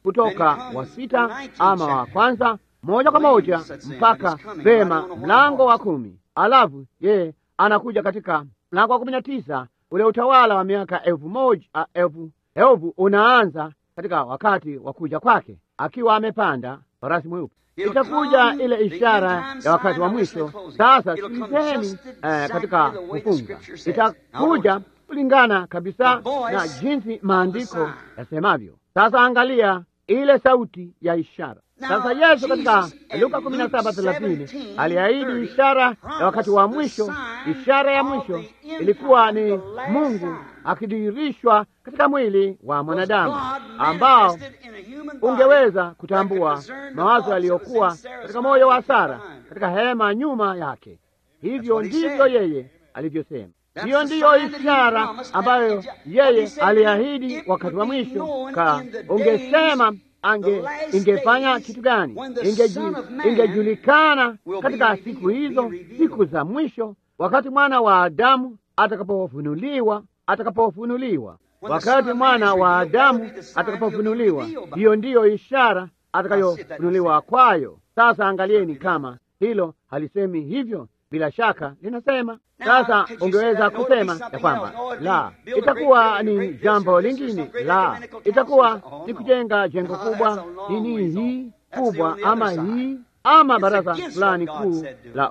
kutoka wa sita ama wa kwanza moja kwa moja mpaka vema mlango wa kumi. Alafu yeye anakuja katika mlango wa kumi na tisa. Ule utawala wa miaka elfu moja elfu elfu unaanza katika wakati wa kuja kwake akiwa amepanda farasi mweupe. Itakuja ile ishara ya wakati wa mwisho. Sasa sikilizeni eh, katika kufunga itakuja kulingana kabisa na jinsi maandiko yasemavyo. Sasa angalia ile sauti ya ishara. Sasa Yesu katika Luka kumi na saba thelathini aliahidi ishara ya wakati wa mwisho. Ishara ya mwisho ilikuwa ni Mungu akidhihirishwa katika mwili wa mwanadamu ambao ungeweza kutambua mawazo yaliyokuwa katika moyo wa Sara katika hema nyuma yake. Hivyo ndivyo yeye alivyosema. Hiyo ndiyo ishara ambayo yeye aliahidi wakati wa mwisho. Ka ungesema ange ingefanya kitu gani? Ingejulikana katika siku hizo, siku za mwisho, wakati mwana wa Adamu atakapofunuliwa, atakapofunuliwa, wakati mwana wa Adamu atakapofunuliwa. Hiyo ndiyo ishara atakayofunuliwa kwayo. Sasa angalieni kama hilo halisemi hivyo bila shaka linasema. Sasa ungeweza kusema ya kwamba la, itakuwa ni jambo lingine, la, itakuwa ni kujenga jengo kubwa, nini hii kubwa, ama hii ama baraza fulani kuu la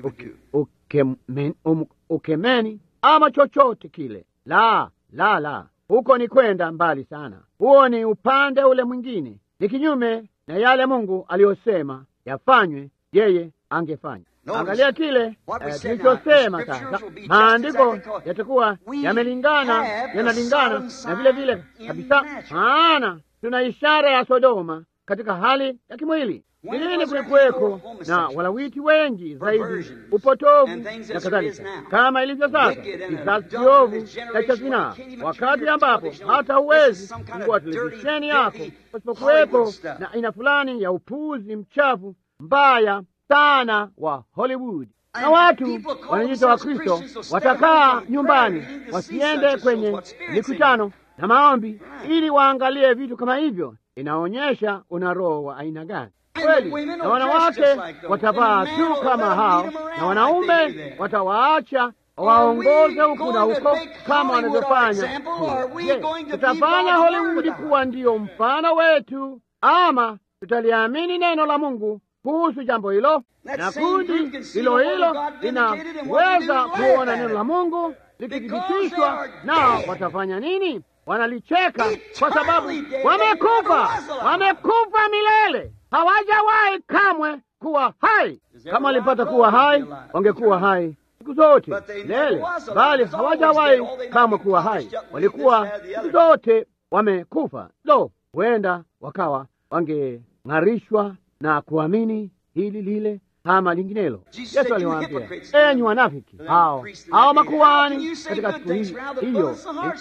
ukemeni, ama chochote kile. La, la, la, huko ni kwenda mbali sana. Huo ni upande ule mwingine, ni kinyume na yale Mungu aliyosema yafanywe, yeye angefanya. Angalia kile tulichosema sasa. Maandiko yatakuwa yamelingana, yanalingana na vile vile kabisa, maana tuna ishara ya Sodoma katika hali ya kimwili. Vilini kulikuweko na walawiti wengi zaidi, upotovu na kadhalika, kama ilivyo sasa, kizazi kiovu cha zinaa, wakati ambapo hata huwezi kufungua televisheni yako pasipokuwepo na aina fulani ya upuzi mchafu mbaya sana wa Hollywood na watu wanajiita wa Kristo watakaa nyumbani wasiende kwenye mikutano na maombi ili waangalie vitu kama hivyo. Inaonyesha una roho wa aina gani kweli. Na wanawake watavaa tu kama hao, na wanaume watawaacha waongoze huku na huko kama wanavyofanya. Je, tutafanya Hollywood kuwa ndiyo mfano wetu ama tutaliamini neno la Mungu kuhusu jambo hilo? Na kundi hilo hilo linaweza kuona neno la Mungu likithibitishwa, nao watafanya nini? Wanalicheka kwa sababu wamekufa, wamekufa milele, hawajawahi kamwe kuwa hai. Kama walipata kuwa hai, wangekuwa hai siku zote milele, bali hawajawahi kamwe kuwa hai, walikuwa siku zote wamekufa. Lo, huenda wakawa wangeng'arishwa na kuamini hili lile ama linginelo. Yesu aliwaambia, enyi wanafiki hao hao makuhani, katika siku hiyo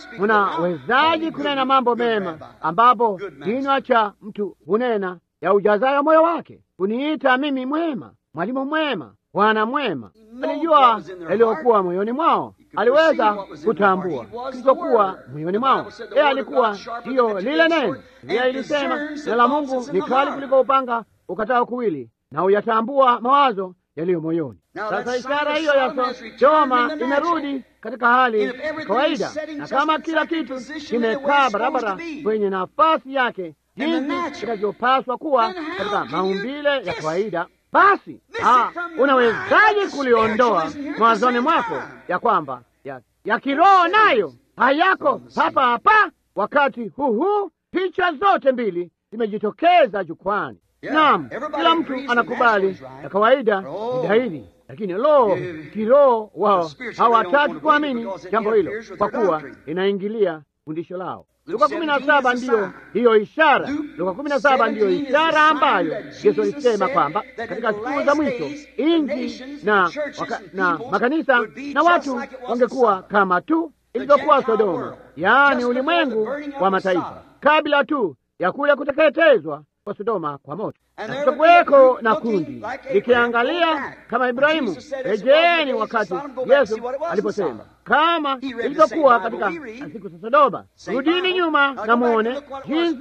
munawezaji kunena mambo mema, ambapo kinywa cha mtu hunena ya ujazayo moyo wake? Kuniita mimi mwema, mwalimu mwema, bwana mwema. Alijua yaliyokuwa moyoni mwao, aliweza kutambua kilichokuwa moyoni mwao. Yeye alikuwa hiyo lile neno. Biblia ilisema neno la Mungu ni kali kuliko upanga ukatao kuwili na uyatambua mawazo yaliyo moyoni. Sasa ishara hiyo ya Sodoma imerudi katika hali ya kawaida, na kama kila kitu kimekaa barabara kwenye nafasi yake jinsi kinavyopaswa kuwa katika maumbile ya kawaida, basi unawezaje kuliondoa mawazoni mwako ya kwamba ya, ya kiroho nayo hayako hapa hapa wakati huu huu? Picha zote mbili zimejitokeza jukwani. Naam, kila mtu anakubali ya kawaida ni dhahiri, lakini lo, kiroho wao hawataki kuamini jambo hilo, kwa kuwa inaingilia fundisho lao. Luka kumi na saba ndiyo hiyo ishara. Luka kumi na saba ndiyo ishara ambayo Yesu alisema kwamba katika siku za mwisho inji na, waka, na makanisa na watu wangekuwa kama tu ilivyokuwa Sodoma, yaani ulimwengu wa mataifa, kabla tu ya kule kuteketezwa kwa Sodoma kwa moto, na kutakuweko na kundi likiangalia kama Ibrahimu. Rejeeni wakati Yesu aliposema kama ilivyokuwa katika siku za Sodoma, rudini nyuma na mwone jinsi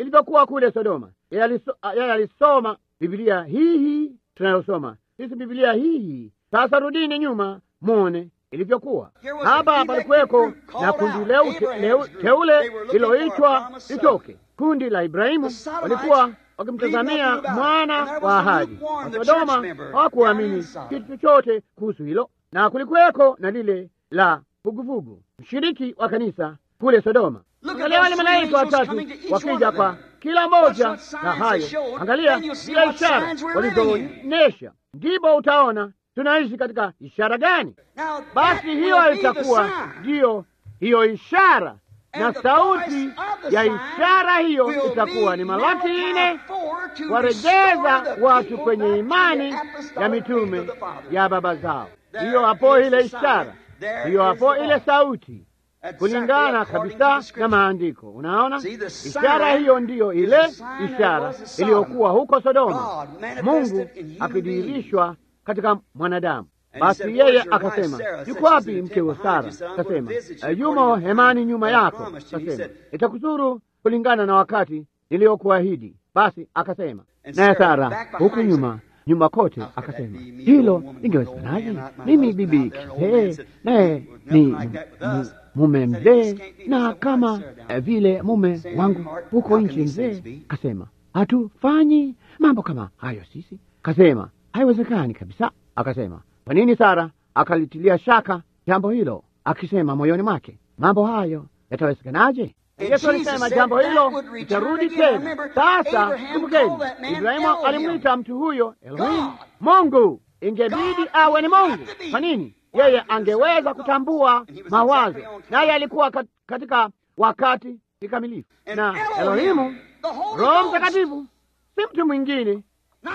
ilivyokuwa kule Sodoma. Yeye alisoma Biblia hii hii tunayosoma sisi, Biblia hii hii. Sasa rudini nyuma mwone ilivyokuwa hapa. Palikuweko na kundi leu teule liloitwa litoke, kundi la Ibrahimu. Walikuwa wakimtazamia mwana wa ahadi. Wasodoma hawakuamini kitu chochote kuhusu hilo, na kulikuweko na lile la vuguvugu, mshiriki wa kanisa kule Sodoma. Angalia wale malaika watatu wakija kwa kila moja na hayo, angalia kila ishara walizoonyesha, ndipo utaona tunaishi katika ishara gani? Basi hiyo itakuwa ndiyo hiyo ishara, na sauti ya ishara hiyo itakuwa ni Malaki nne, warejeza watu kwenye imani ya mitume ya baba zao. Hiyo hapo ile ishara, hiyo hapo ile sauti kulingana kabisa na maandiko. Unaona, ishara hiyo ndiyo ile ishara iliyokuwa huko Sodoma, Mungu akidhihirishwa katika mwanadamu. Basi yeye akasema, yuko wapi mkewe Sara? Akasema, yumo hemani nyuma yako. Akasema, itakuzuru kulingana na wakati niliyokuahidi. Basi akasema naye Sara huku nyuma nyuma kote akasema, hilo lingewezekanaje? Mimi bibi kizee, naye ni mume mzee, na kama vile mume wangu huko nchi mzee. Kasema hatufanyi mambo kama hayo sisi. Kasema haiwezekani kabisa. Akasema kwa nini? Sara akalitilia shaka jambo hilo, akisema moyoni mwake, mambo hayo yatawezekanaje? Yesu alisema jambo hilo litarudi tena. Sasa kumbukeni, Ibrahimu alimwita mtu huyo Elohim, Mungu. Ingebidi awe ni Mungu. Kwa nini? Yeye angeweza kutambua mawazo, naye alikuwa katika wakati kikamilifu. Na Elohimu, Roho Mtakatifu, si mtu mwingine,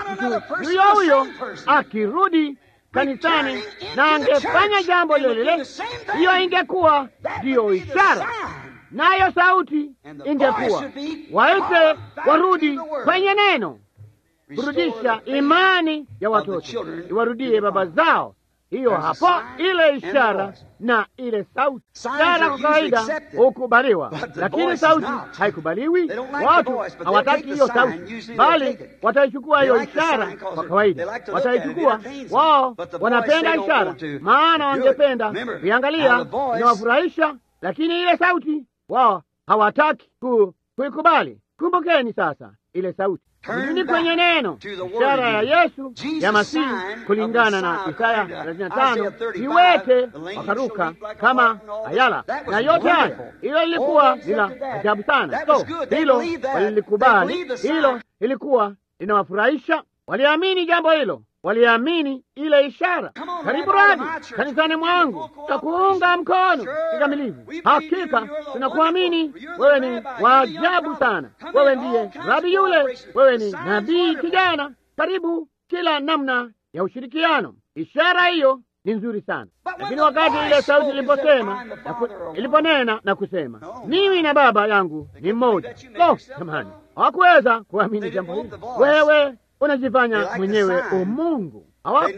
mtu huyo huyo akirudi kanisani na angefanya jambo lile lile, hiyo ingekuwa ndiyo ishara nayo sauti ingekuwa waite warudi kwenye neno, kurudisha imani ya watoto, iwarudie baba zao. Hiyo hapo ile ishara na ile sauti. Ishara kwa kawaida hukubaliwa, lakini sauti haikubaliwi. Watu hawataki hiyo sauti, bali wataichukua hiyo ishara. Kwa kawaida wataichukua wao, wanapenda ishara, maana wangependa kuiangalia, inawafurahisha, lakini ile sauti wao hawataki kuikubali. Kumbukeni sasa ile sauti Rudini kwenye neno, ishara ya Yesu ya Masihi kulingana na Isaya 35, viwete wakaruka kama ayala, na yote hayo, hilo lilikuwa ni la ajabu sana. So hilo walilikubali, hilo ilikuwa linawafurahisha, waliamini jambo hilo, waliamini ile ishara. Karibu radi kanisani mwangu, takuunga mkono kikamilifu. Hakika tunakuamini wewe, ni waajabu sana. Wewe ndiye rabi yule, wewe ni nabii kijana. Karibu kila namna ya ushirikiano. Ishara hiyo ni nzuri sana, lakini wakati ile sauti iliposema iliponena na kusema mimi na baba yangu ni mmoja, lo, jamani, hawakuweza kuamini jambo hili. Wewe unajifanya mwenyewe umungu.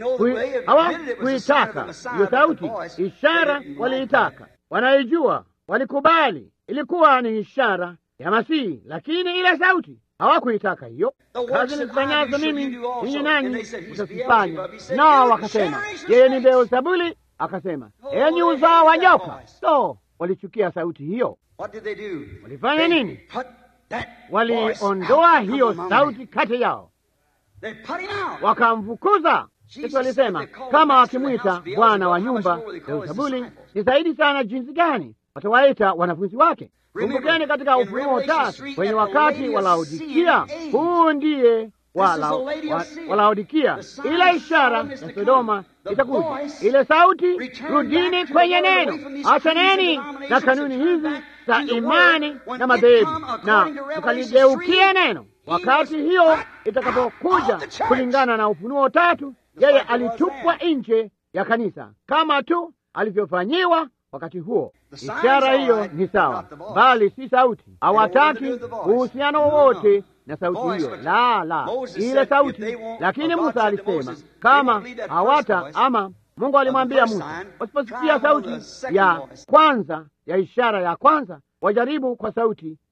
Hawakuitaka hiyo sauti, ishara waliitaka, wanaijua, walikubali, ilikuwa ni ishara ya Masihi, lakini ile sauti hawakuitaka hiyo. Kazi nizifanyazo mimi ninyi nanyi mtazifanya. Nao wakasema yeye ni Beelzebuli. Akasema enyi uzao wa nyoka. So walichukia sauti hiyo. Walifanya nini? Waliondoa hiyo sauti kati yao wakamfukuza. Yesu alisema kama wakimwita bwana wa nyumba Beelzebuli, ni zaidi sana jinsi gani watawaita wanafunzi wake. Kumbukeni katika Ufunuo tatu kwenye wakati wa Laodikia, huu ndiye wa Laodikia, ile ishara ya Sodoma itakuja, ile sauti, rudini kwenye neno, achaneni na kanuni hizi za imani na madhehebu na mkaligeukie neno. Wakati hiyo itakapokuja, kulingana na Ufunuo tatu, yeye alitupwa nje ya kanisa kama tu alivyofanyiwa wakati huo. Ishara hiyo ni sawa, bali si sauti. Hawataki uhusiano wowote na sauti hiyo, la la, ile sauti. Lakini Musa alisema kama hawata ama Mungu alimwambia Musa, wasiposikia sauti ya kwanza ya ishara ya kwanza, wajaribu kwa sauti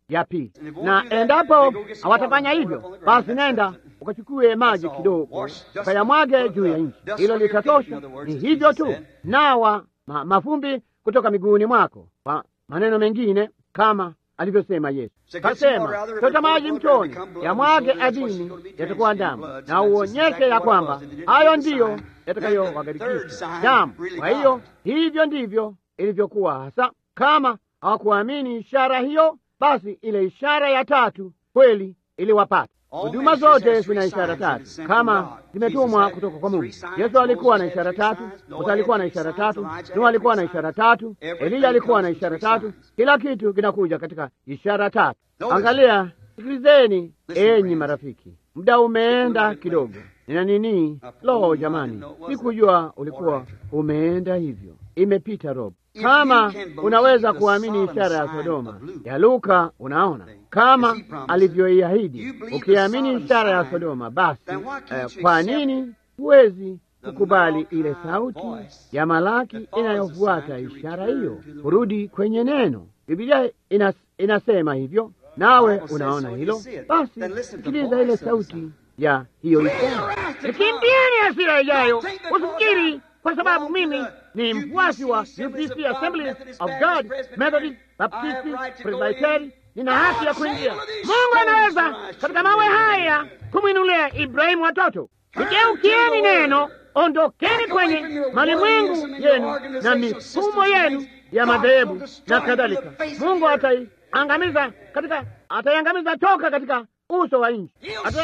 ya pili. Na endapo hawatafanya hivyo, basi nenda ukachukue maji kidogo ukayamwage juu ya nchi, hilo litatosha. Ni hivyo tu, nawa ma, mavumbi kutoka miguuni mwako. Kwa maneno mengine, kama alivyosema Yesu, kasema chota maji mtoni, yamwage ardhini, yatakuwa damu, na uonyeshe ya kwamba hayo ndiyo yatakayowagarikisha damu. Kwa hiyo hivyo ndivyo ilivyokuwa hasa. Kama hawakuamini ishara hiyo, basi ile ishara ya tatu kweli iliwapata. Huduma zote zina ishara tatu kama zimetumwa kutoka kwa Mungu. Yesu alikuwa na ishara tatu, Musa alikuwa na ishara tatu, Nuhu alikuwa na ishara tatu, Eliya alikuwa na ishara tatu. Kila kitu kinakuja katika ishara tatu. Angalia, sikilizeni enyi marafiki, muda umeenda kidogo. Nina nini? Lo, jamani, sikujua ulikuwa umeenda hivyo. Imepita robo. Kama unaweza kuamini ishara ya Sodoma ya Luka, unaona kama alivyoiahidi, ukiamini ishara ya Sodoma, basi eh, kwa nini huwezi kukubali ile sauti ya Malaki inayofuata ishara hiyo, kurudi kwenye neno? Biblia inas, inasema hivyo, nawe unaona hilo. Basi sikiliza ile sauti ya hiyo ishara, kimbieni hasira ijayo. Usifikiri kwa sababu mimi ni mfuasi wa UPC Assemblies of God Methodist Baptist Presbytery nina haki ya kuingia. Mungu anaweza katika mawe haya kumwinulia Ibrahimu watoto. Igeukieni neno, ondokeni kwenye malimwengu yenu na mifumo yenu ya madhehebu na kadhalika. Mungu ataiangamiza katika ataiangamiza toka katika uso wa nchi,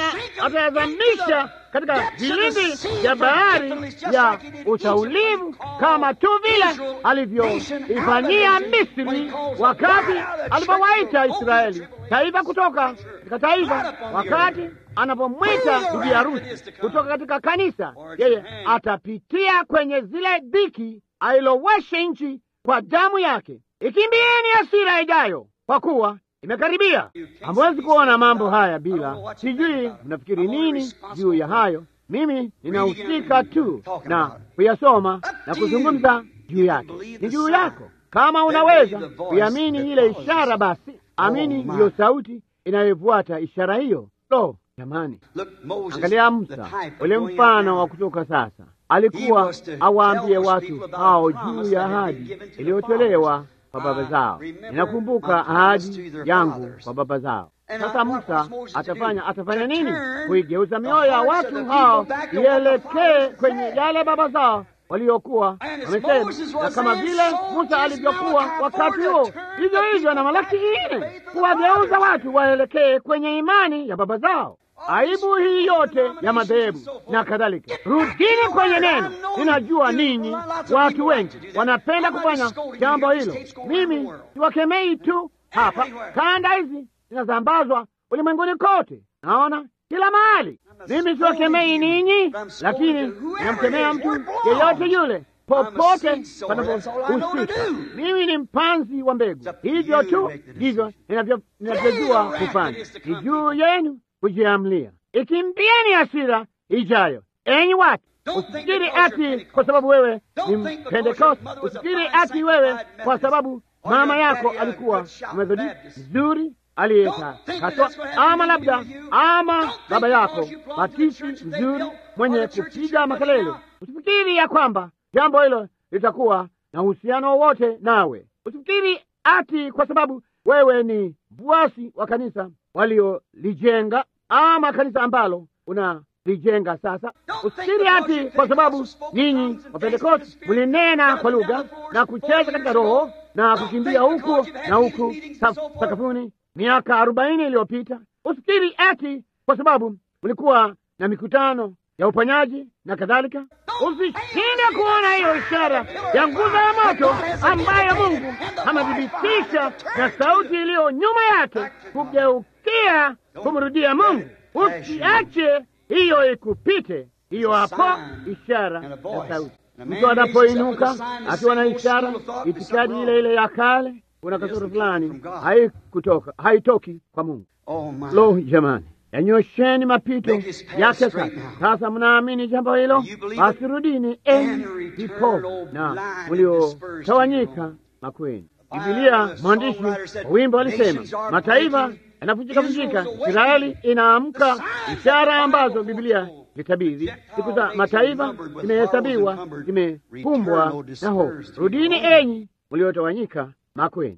atayazamisha katika vilindi vya bahari ya usaulivu, kama tu vile alivyoifanyia Misri wakati alipowaita Israeli taifa kutoka katika taifa, wakati anapomwita bibi harusi kutoka katika kanisa. Yeye atapitia kwenye zile dhiki, ailoweshe nchi kwa damu yake. Ikimbieni hasira ijayo, kwa kuwa imekaribia. Hamwezi kuona mambo haya bila, sijui mnafikiri nini juu ya hayo. Mimi ninahusika tu na kuyasoma na kuzungumza juu yake. Ni juu yako. Kama unaweza kuiamini ile ishara, basi amini ndiyo sauti inayofuata ishara hiyo. Lo, jamani, angalia Musa, ule mfano wa kutoka sasa. Alikuwa awaambie watu hao juu ya ahadi iliyotolewa kwa baba zao. Ninakumbuka ahadi yangu kwa baba zao. Sasa Musa atafanya atafanya nini? Kuigeuza mioyo ya watu hao ielekee kwenye yale baba zao waliokuwa wamesema, na kama vile Musa alivyokuwa wakati huo, hivyo hivyo na Malaki nne, kuwageuza watu waelekee kwenye imani ya baba zao. Aibu hii yote ya madhehebu na kadhalika, rudini kwenye neno. Ninajua ninyi watu wengi wanapenda kufanya jambo hilo. Mimi siwakemei tu hapa, kanda hizi zinasambazwa ulimwenguni kote, naona kila mahali. Mimi siwakemei ninyi, lakini ninamkemea mtu yeyote yule popote panapohusika. Mimi ni mpanzi wa mbegu, hivyo tu ndivyo ninavyojua kufanya. Ni juu yenu kujiamlia. Ikimbieni hasira ijayo, enyi watu. Usifikiri ati kwa sababu wewe ni Pentekoste, usifikiri ati wewe kwa sababu mama yako alikuwa Methodisti mzuri aliyekatwa, ama labda ama baba yako Batisti mzuri mwenye kupiga makelele. Usifikiri ya kwamba jambo hilo litakuwa na uhusiano wowote nawe. Usifikiri ati kwa sababu wewe ni mfuasi wa kanisa waliolijenga ama kanisa ambalo unalijenga sasa. Usifikiri ati kwa sababu nyinyi Wapentekosti mlinena kwa lugha na kucheza katika roho na kukimbia huku na huku sakafuni miaka arobaini iliyopita. Usifikiri ati kwa sababu mlikuwa na mikutano ya uponyaji na kadhalika. Usishinde kuona hiyo ishara ya nguzo ya moto ambayo Mungu amethibitisha na sauti iliyo nyuma yake kugeukia kumrudia Mungu. Usiache hiyo ikupite. Hiyo hapo ishara ya sauti. Mtu anapoinuka akiwa na ishara, itikadi ile ile ya kale, kuna kasoro fulani haikutoka, haitoki kwa Mungu. Lo, jamani, yanyosheni mapito yake sasa. Sasa mnaamini jambo hilo, basi rudini enyi vipofu na mliotawanyika makweni. Bibilia, mwandishi wa wimbo alisema mataifa yanavunjika vunjika, Israeli inaamka, ishara ambazo Bibilia litabiri siku za mataifa zimehesabiwa, zimekumbwa na hofu. Rudini enyi mliotawanyika makweni,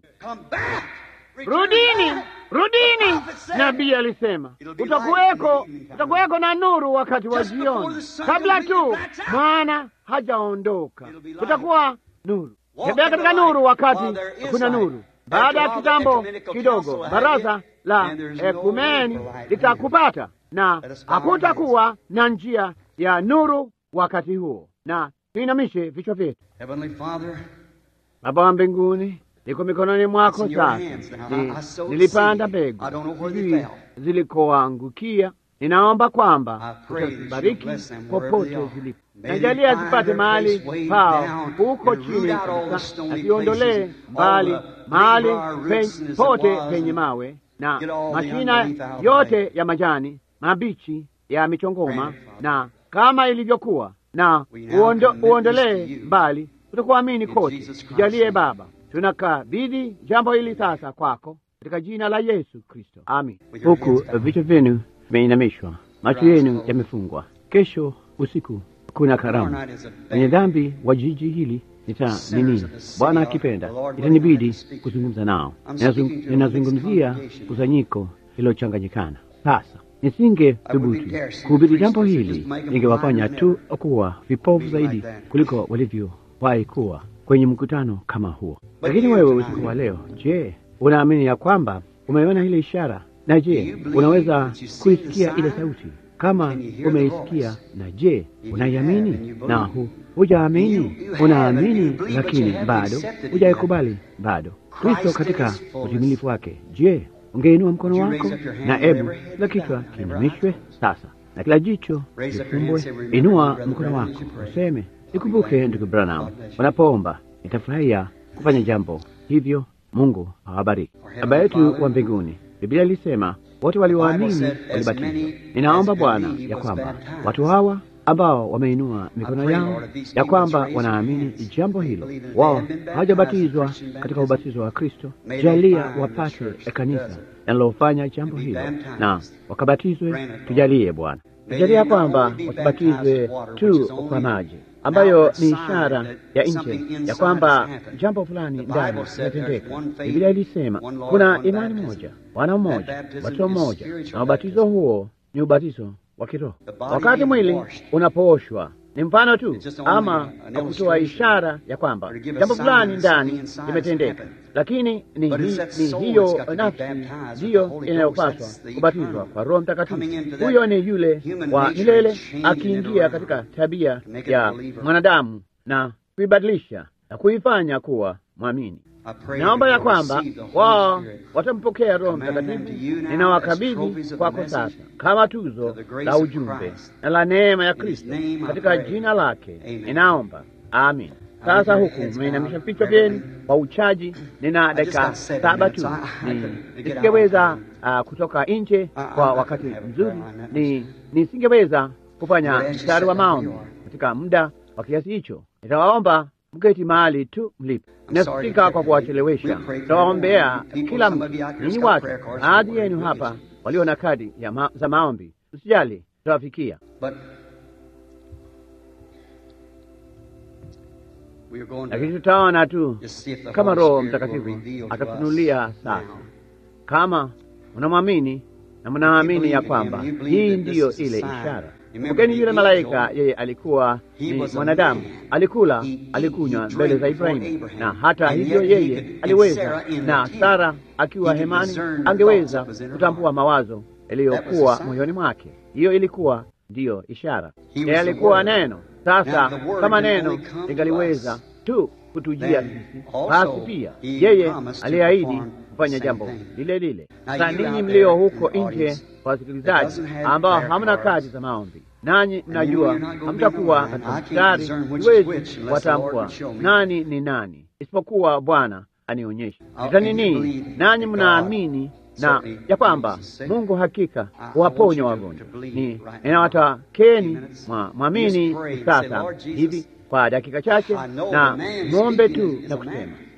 rudini, rudini. Nabii alisema utakuweko, utakuweko na nuru wakati wa jioni, kabla tu mwana hajaondoka, kutakuwa nuru. Tembea katika nuru wakati kuna nuru. Baada ya kitambo kidogo, baraza la ekumeni litakupata na hakutakuwa na njia ya nuru wakati huo. Na tuinamishe vichwa vyetu. Baba wa mbinguni, liko mikononi mwako sasa. Ni, nilipanda mbegu sijui zilikoangukia. Ninaomba kwamba utazibariki popote zilipo, najalia zipate mahali pao huko chini kabisa, nasiondolee mbali mahali pote penye mawe na mashina yote ya majani mabichi ya michongoma, na kama ilivyokuwa na uondo, uondolee mbali utakuamini kote. Tujalie Baba, tunakabidhi jambo hili sasa kwako katika jina la Yesu Kristo, amin. Huku vichwa vyenu vimeinamishwa, macho yenu yamefungwa. Kesho usiku kuna karamu. Wenye dhambi wa jiji hili nita nini, Bwana akipenda, itanibidi kuzungumza nao. Ninazungumzia kusanyiko lilochanganyikana. Sasa nisinge thubutu kuhubiri jambo hili, ningewafanya tu kuwa vipofu zaidi kuliko walivyowahi kuwa kwenye mkutano kama huo. Lakini wewe usiku wa leo, je, unaamini ya kwamba umeona ile ishara? Na je, unaweza kuisikia ile sauti? Kama umeisikia, na je, unaiamini? Na hu hujaamini, unaamini lakini bado hujaikubali bado Kristo katika utimilifu wake. Je, ungeinua mkono wako na ebu kila kichwa kiinamishwe sasa na kila jicho lifumbwe. Inua mkono wako useme, nikumbuke ndugu Branham unapoomba. Nitafurahia kufanya jambo hivyo. Mungu awabariki. Baba yetu wa mbinguni, Biblia ilisema wote walioamini walibatizwa. Ninaomba Bwana ya kwamba watu hawa ambao wameinua mikono yao ya kwamba wanaamini jambo hilo, wao hawajabatizwa katika ubatizo wa Kristo, jalia wapate kanisa linalofanya jambo hilo na wakabatizwe. Tujalie Bwana, tujalia kwamba wasibatizwe tu kwa maji ambayo ni ishara ya nje ya kwamba jambo fulani ndani limetendeka. Biblia ilisema kuna imani moja, Bwana mmoja, ubatizo mmoja, na ubatizo huo ni ubatizo wa kiroho. Wakati mwili unapooshwa ni mfano tu, ama kutoa ishara ya kwamba jambo fulani ndani limetendeka, lakini ni, ni, ni hiyo nafsi ndiyo inayopaswa kubatizwa kwa Roho Mtakatifu. Huyo ni yule wa milele akiingia katika tabia ya mwanadamu na kuibadilisha na kuifanya kuwa mwamini. Naomba ya kwamba wao watampokea Roho Mtakatifu. Ninawakabidhi kwako sasa kama tuzo la ujumbe na la neema ya Kristo katika jina lake ninaomba, amin. Sasa huku mmeinamisha vichwa vyenu kwa uchaji. Nina dakika saba tu, nisingeweza uh, kutoka nje kwa wakati mzuri, ni nisingeweza kufanya mstari wa maombi katika muda wa kiasi hicho. Nitawaomba mketi mahali tu mlipo. Nasikika kwa kuwachelewesha. Tutawaombea kila mtu, ninyi watu, baadhi yenu hapa walio na kadi ya ma za maombi, usijali, tutawafikia. Lakini tutaona tu kama Roho Mtakatifu atafunulia sasa. Kama unamwamini na mnaamini ya kwamba hii ndiyo ile ishara Kumbukeni yule malaika, yeye alikuwa ni mwanadamu, alikula alikunywa mbele za Ibrahimu, na hata hivyo yeye aliweza, na Sara akiwa hemani angeweza kutambua mawazo yaliyokuwa moyoni mwake. Hiyo ilikuwa ndiyo ishara. Yeye alikuwa neno. Sasa kama neno lingaliweza tu kutujia sisi, basi pia yeye aliahidi kufanya jambo lile lile. Sasa ninyi mlio huko nje, wasikilizaji ambao hamna kadi za maombi, nanyi mnajua hamtakuwa katika mstari, siwezi watambua nani ni nani isipokuwa Bwana anionyeshe ita nini. Nanyi mnaamini na ya kwamba Mungu hakika huwaponya wagonjwa. Ni ninawatakeni mwamini sasa hivi kwa dakika chache, na mwombe tu na kusema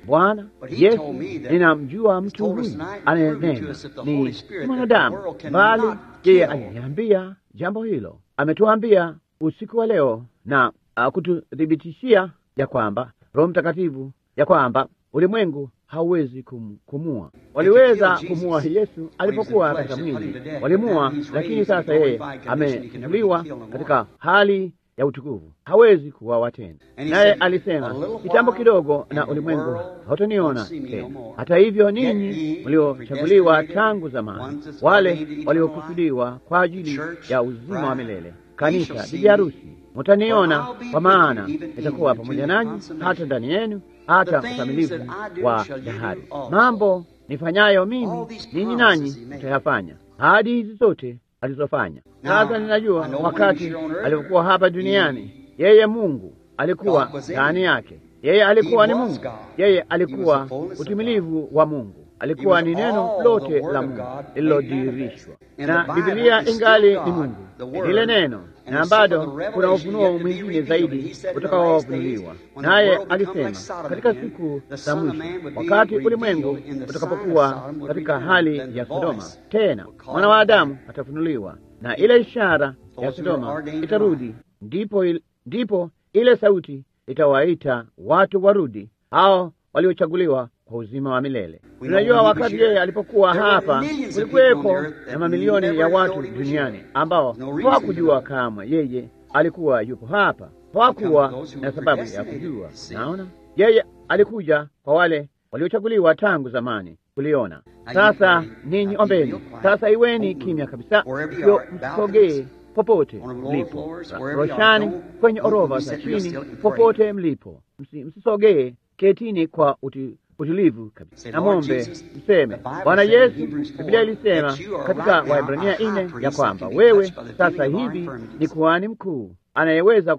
Bwana Yesu, ninamjua mtu huyu anayenena ni mwanadamu, bali yeye aliniambia jambo hilo. Ametuambia usiku wa leo na uh, kututhibitishia ya kwamba Roho Mtakatifu ya kwamba ulimwengu hauwezi kum, kumua. Waliweza kumua Yesu alipokuwa katika mwili, walimua, lakini sasa yeye amefufuliwa katika hali ya utukufu, hawezi kuwawa tena. Naye alisema kitambo kidogo, na ulimwengu hautaniona tena. Hata hivyo, ninyi mliochaguliwa tangu zamani, wale waliokusudiwa kwa ajili ya uzima wa milele, kanisa, bibi harusi, mutaniona, kwa maana nitakuwa pamoja nanyi hata ndani yenu hata ukamilifu wa dahari. Mambo nifanyayo mimi, ninyi nanyi mtayafanya. Ahadi hizi zote alizofanya. Sasa ninajua wakati alipokuwa hapa duniani, yeye Mungu alikuwa ndani yake. Yeye alikuwa ni Mungu, yeye alikuwa utimilivu wa Mungu, alikuwa ni neno lote la Mungu lililodhihirishwa, na Biblia ingali ni Mungu, lile neno na bado kuna ufunuo mwingine zaidi utakaofunuliwa. Naye alisema katika siku za mwisho, wakati ulimwengu utakapokuwa katika hali ya Sodoma, tena mwana wa Adamu atafunuliwa, na ile ishara ya Sodoma itarudi, ndipo, il, ndipo ile sauti itawaita watu warudi, hao waliochaguliwa kwa uzima wa milele. Tunajua wakati yeye alipokuwa hapa, kulikuwepo na mamilioni ya watu duniani ambao hawakujua kamwe yeye alikuwa yupo hapa, hawakuwa na sababu ya kujua. Naona yeye alikuja kwa wale waliochaguliwa tangu zamani kuliona. Sasa ninyi ombeni sasa, iweni kimya kabisa, sio msogee popote mlipo, roshani, kwenye orova za chini, popote mlipo, msisogee, ketini kwa uti utulivu kabisa. Namwombe mseme, Bwana Yesu, Biblia ilisema katika Waebrania nne ya kwamba wewe sasa hivi ni kuhani mkuu anayeweza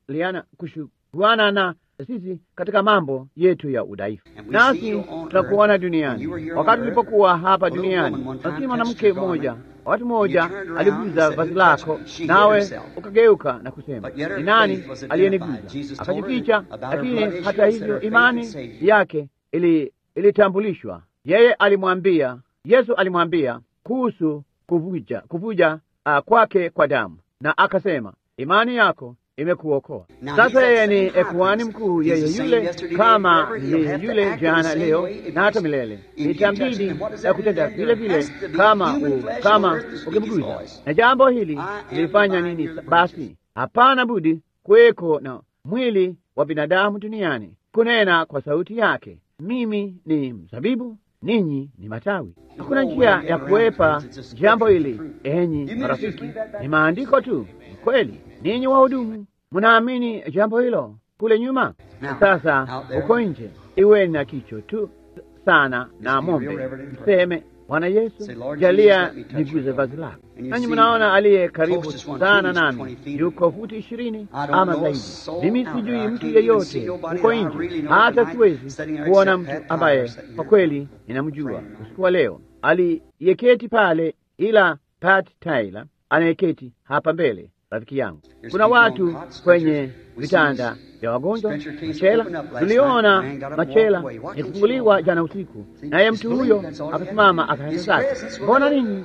kushukuana na sisi katika mambo yetu ya udhaifu, nasi tunakuona duniani. Wakati ulipokuwa hapa duniani, lakini mwanamke mmoja wakati mmoja aliguza vazi lako, nawe ukageuka na kusema, ni nani aliyeniguza? Akajificha. Lakini hata hivyo imani yake ili ilitambulishwa. Yeye alimwambia Yesu alimwambia kuhusu kuvuja kuvuja uh, kwake kwa damu, na akasema imani yako imekuokoa. Sasa yeye ni kuhani mkuu, yeye yule kama yeye yule jana, leo na hata milele. Itambidi ya kutenda vile vile kama u, kama ukimguza. Na jambo hili lilifanya nini? Basi hapana budi kuweko na mwili wa binadamu duniani kunena kwa sauti yake mimi ni mzabibu, ninyi ni matawi. Hakuna njia ya kuwepa jambo hili, enyi marafiki, ni maandiko tu. Kweli ninyi wahudumu mnaamini jambo hilo kule nyuma. Sasa uko nje, iweni na kicho tu sana na mombe, mseme Bwana Yesu, jalia niguze vazi lako. Nanyi mnaona aliye karibu sana nami yuko futi ishirini ama zaidi. Mimi sijui mtu yeyote huko nje, hata siwezi kuona mtu ambaye kwa kweli ninamjua usiku wa leo aliyeketi pale, ila Pat Tyler anayeketi hapa mbele, rafiki yangu. Kuna watu kwenye vitanda vya wagonjwa machela. Tuliona machela yakifunguliwa jana usiku, naye mtu huyo akasimama akaenda zake. Mbona ninyi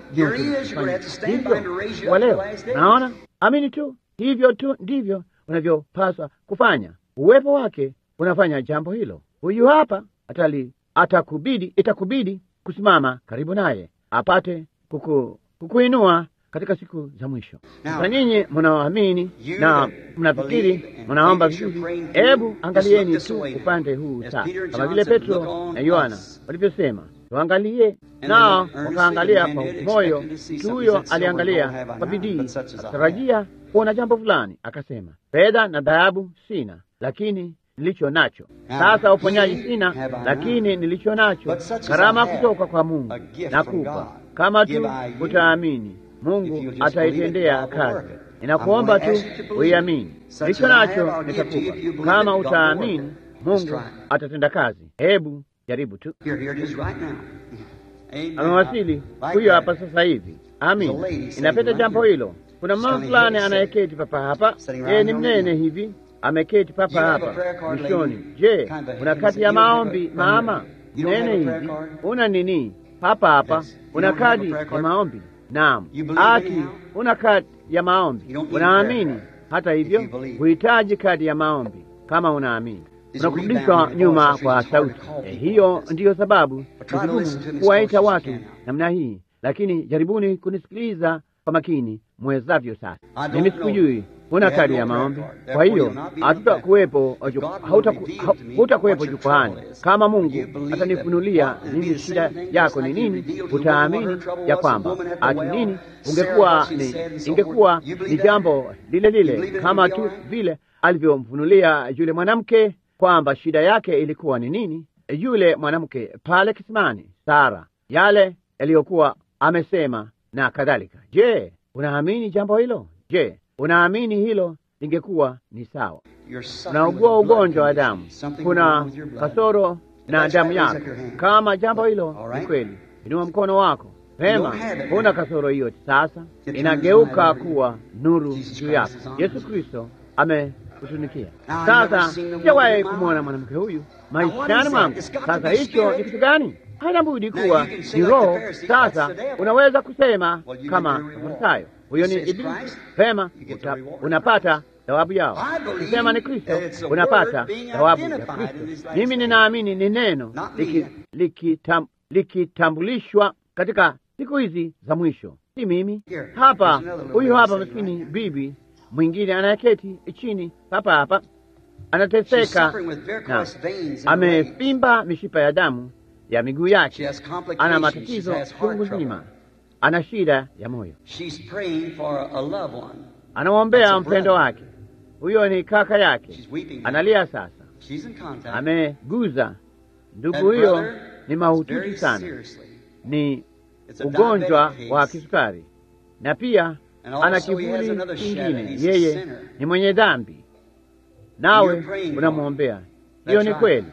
hivyo wa leo? Naona amini tu, hivyo tu ndivyo unavyopaswa kufanya. Uwepo wake unafanya jambo hilo. Huyu hapa atali, atakubidi, itakubidi kusimama karibu naye apate kuku, kukuinua katika siku za mwisho. Sasa nyinyi mnaoamini na mnafikiri mnaomba vizuri, hebu angalieni tu upande huu sasa, kama vile Petro na Yohana walivyosema, tuangalie. Nao wakaangalia kwa moyo. Mtu huyo aliangalia kwa bidii, akatarajia kuona jambo fulani, akasema, fedha na dhahabu sina, lakini nilicho nacho sasa. Uponyaji sina, lakini nilicho nacho, karama kutoka kwa Mungu nakupa, kama tu utaamini Mungu ataitendea kazi. Ninakuomba tu uiamini. Ndicho nacho nitakupa. Kama utaamini, Mungu atatenda kazi. Hebu jaribu tu. Amewasili huyo hapa sasa hivi. Amin, inapeta jambo hilo. Kuna mama fulani anayeketi papa hapa, yeye ni mnene hivi, ameketi papa hapa mwishoni. Je, una kadi ya maombi mama? Nene hivi, una nini papa hapa? Una kadi ya maombi? Naam. Ati una kadi ya maombi? Unaamini? Hata hivyo huhitaji kadi ya maombi kama unaamini unakurudishwa nyuma kwa sauti eh. Hiyo ndiyo sababu ni vigumu kuwaita watu namna hii, lakini jaribuni kunisikiliza kwa makini mwezavyo. Sasa mimi sikujui una kadi ya maombi, kwa hiyo hatutakuwepo, hutakuwepo jukwani. Kama Mungu atanifunulia nini shida yako ni nini, utaamini ya kwamba ati nini, ungekuwa ni, ingekuwa ni jambo lile lile kama tu vile alivyomfunulia yule mwanamke kwamba shida yake ilikuwa ni nini, yule mwanamke pale kisimani, Sara, yale yaliyokuwa amesema na kadhalika. Je, unaamini jambo hilo? Je, unaamini hilo lingekuwa ni sawa? Unaugua ugonjwa wa damu, kuna kasoro na damu yako. Kama jambo hilo ni kweli, inua mkono wako Pema, huna kasoro hiyo. Sasa inageuka kuwa nuru juu yako. Yesu Kristo ame kutunikia. Sasa sijawahi kumwona mwanamke huyu maishani mwangu. Sasa hicho ni kitu gani? Haina budi kuwa ni roho. Sasa unaweza kusema kama Mafarisayo, huyo ni Ibilisi. Pema, unapata thawabu yao. Ukisema ni Kristo, unapata thawabu ya Kristo. Mimi ninaamini ni neno likitambulishwa liki katika siku hizi za mwisho, si mimi hapa. Huyu hapa maskini bibi mwingine anayeketi chini hapa hapa anateseka na amefimba mishipa ya damu ya miguu yake, ana matatizo chungu nzima, ana shida ya moyo, anamwombea mpendo wake. Huyo ni kaka yake, analia sasa, ameguza ndugu. Huyo ni mahututi sana, ni ugonjwa wa kisukari na pia ana kivuli kingine. Yeye ni mwenye dhambi, nawe unamwombea. Hiyo ni kweli.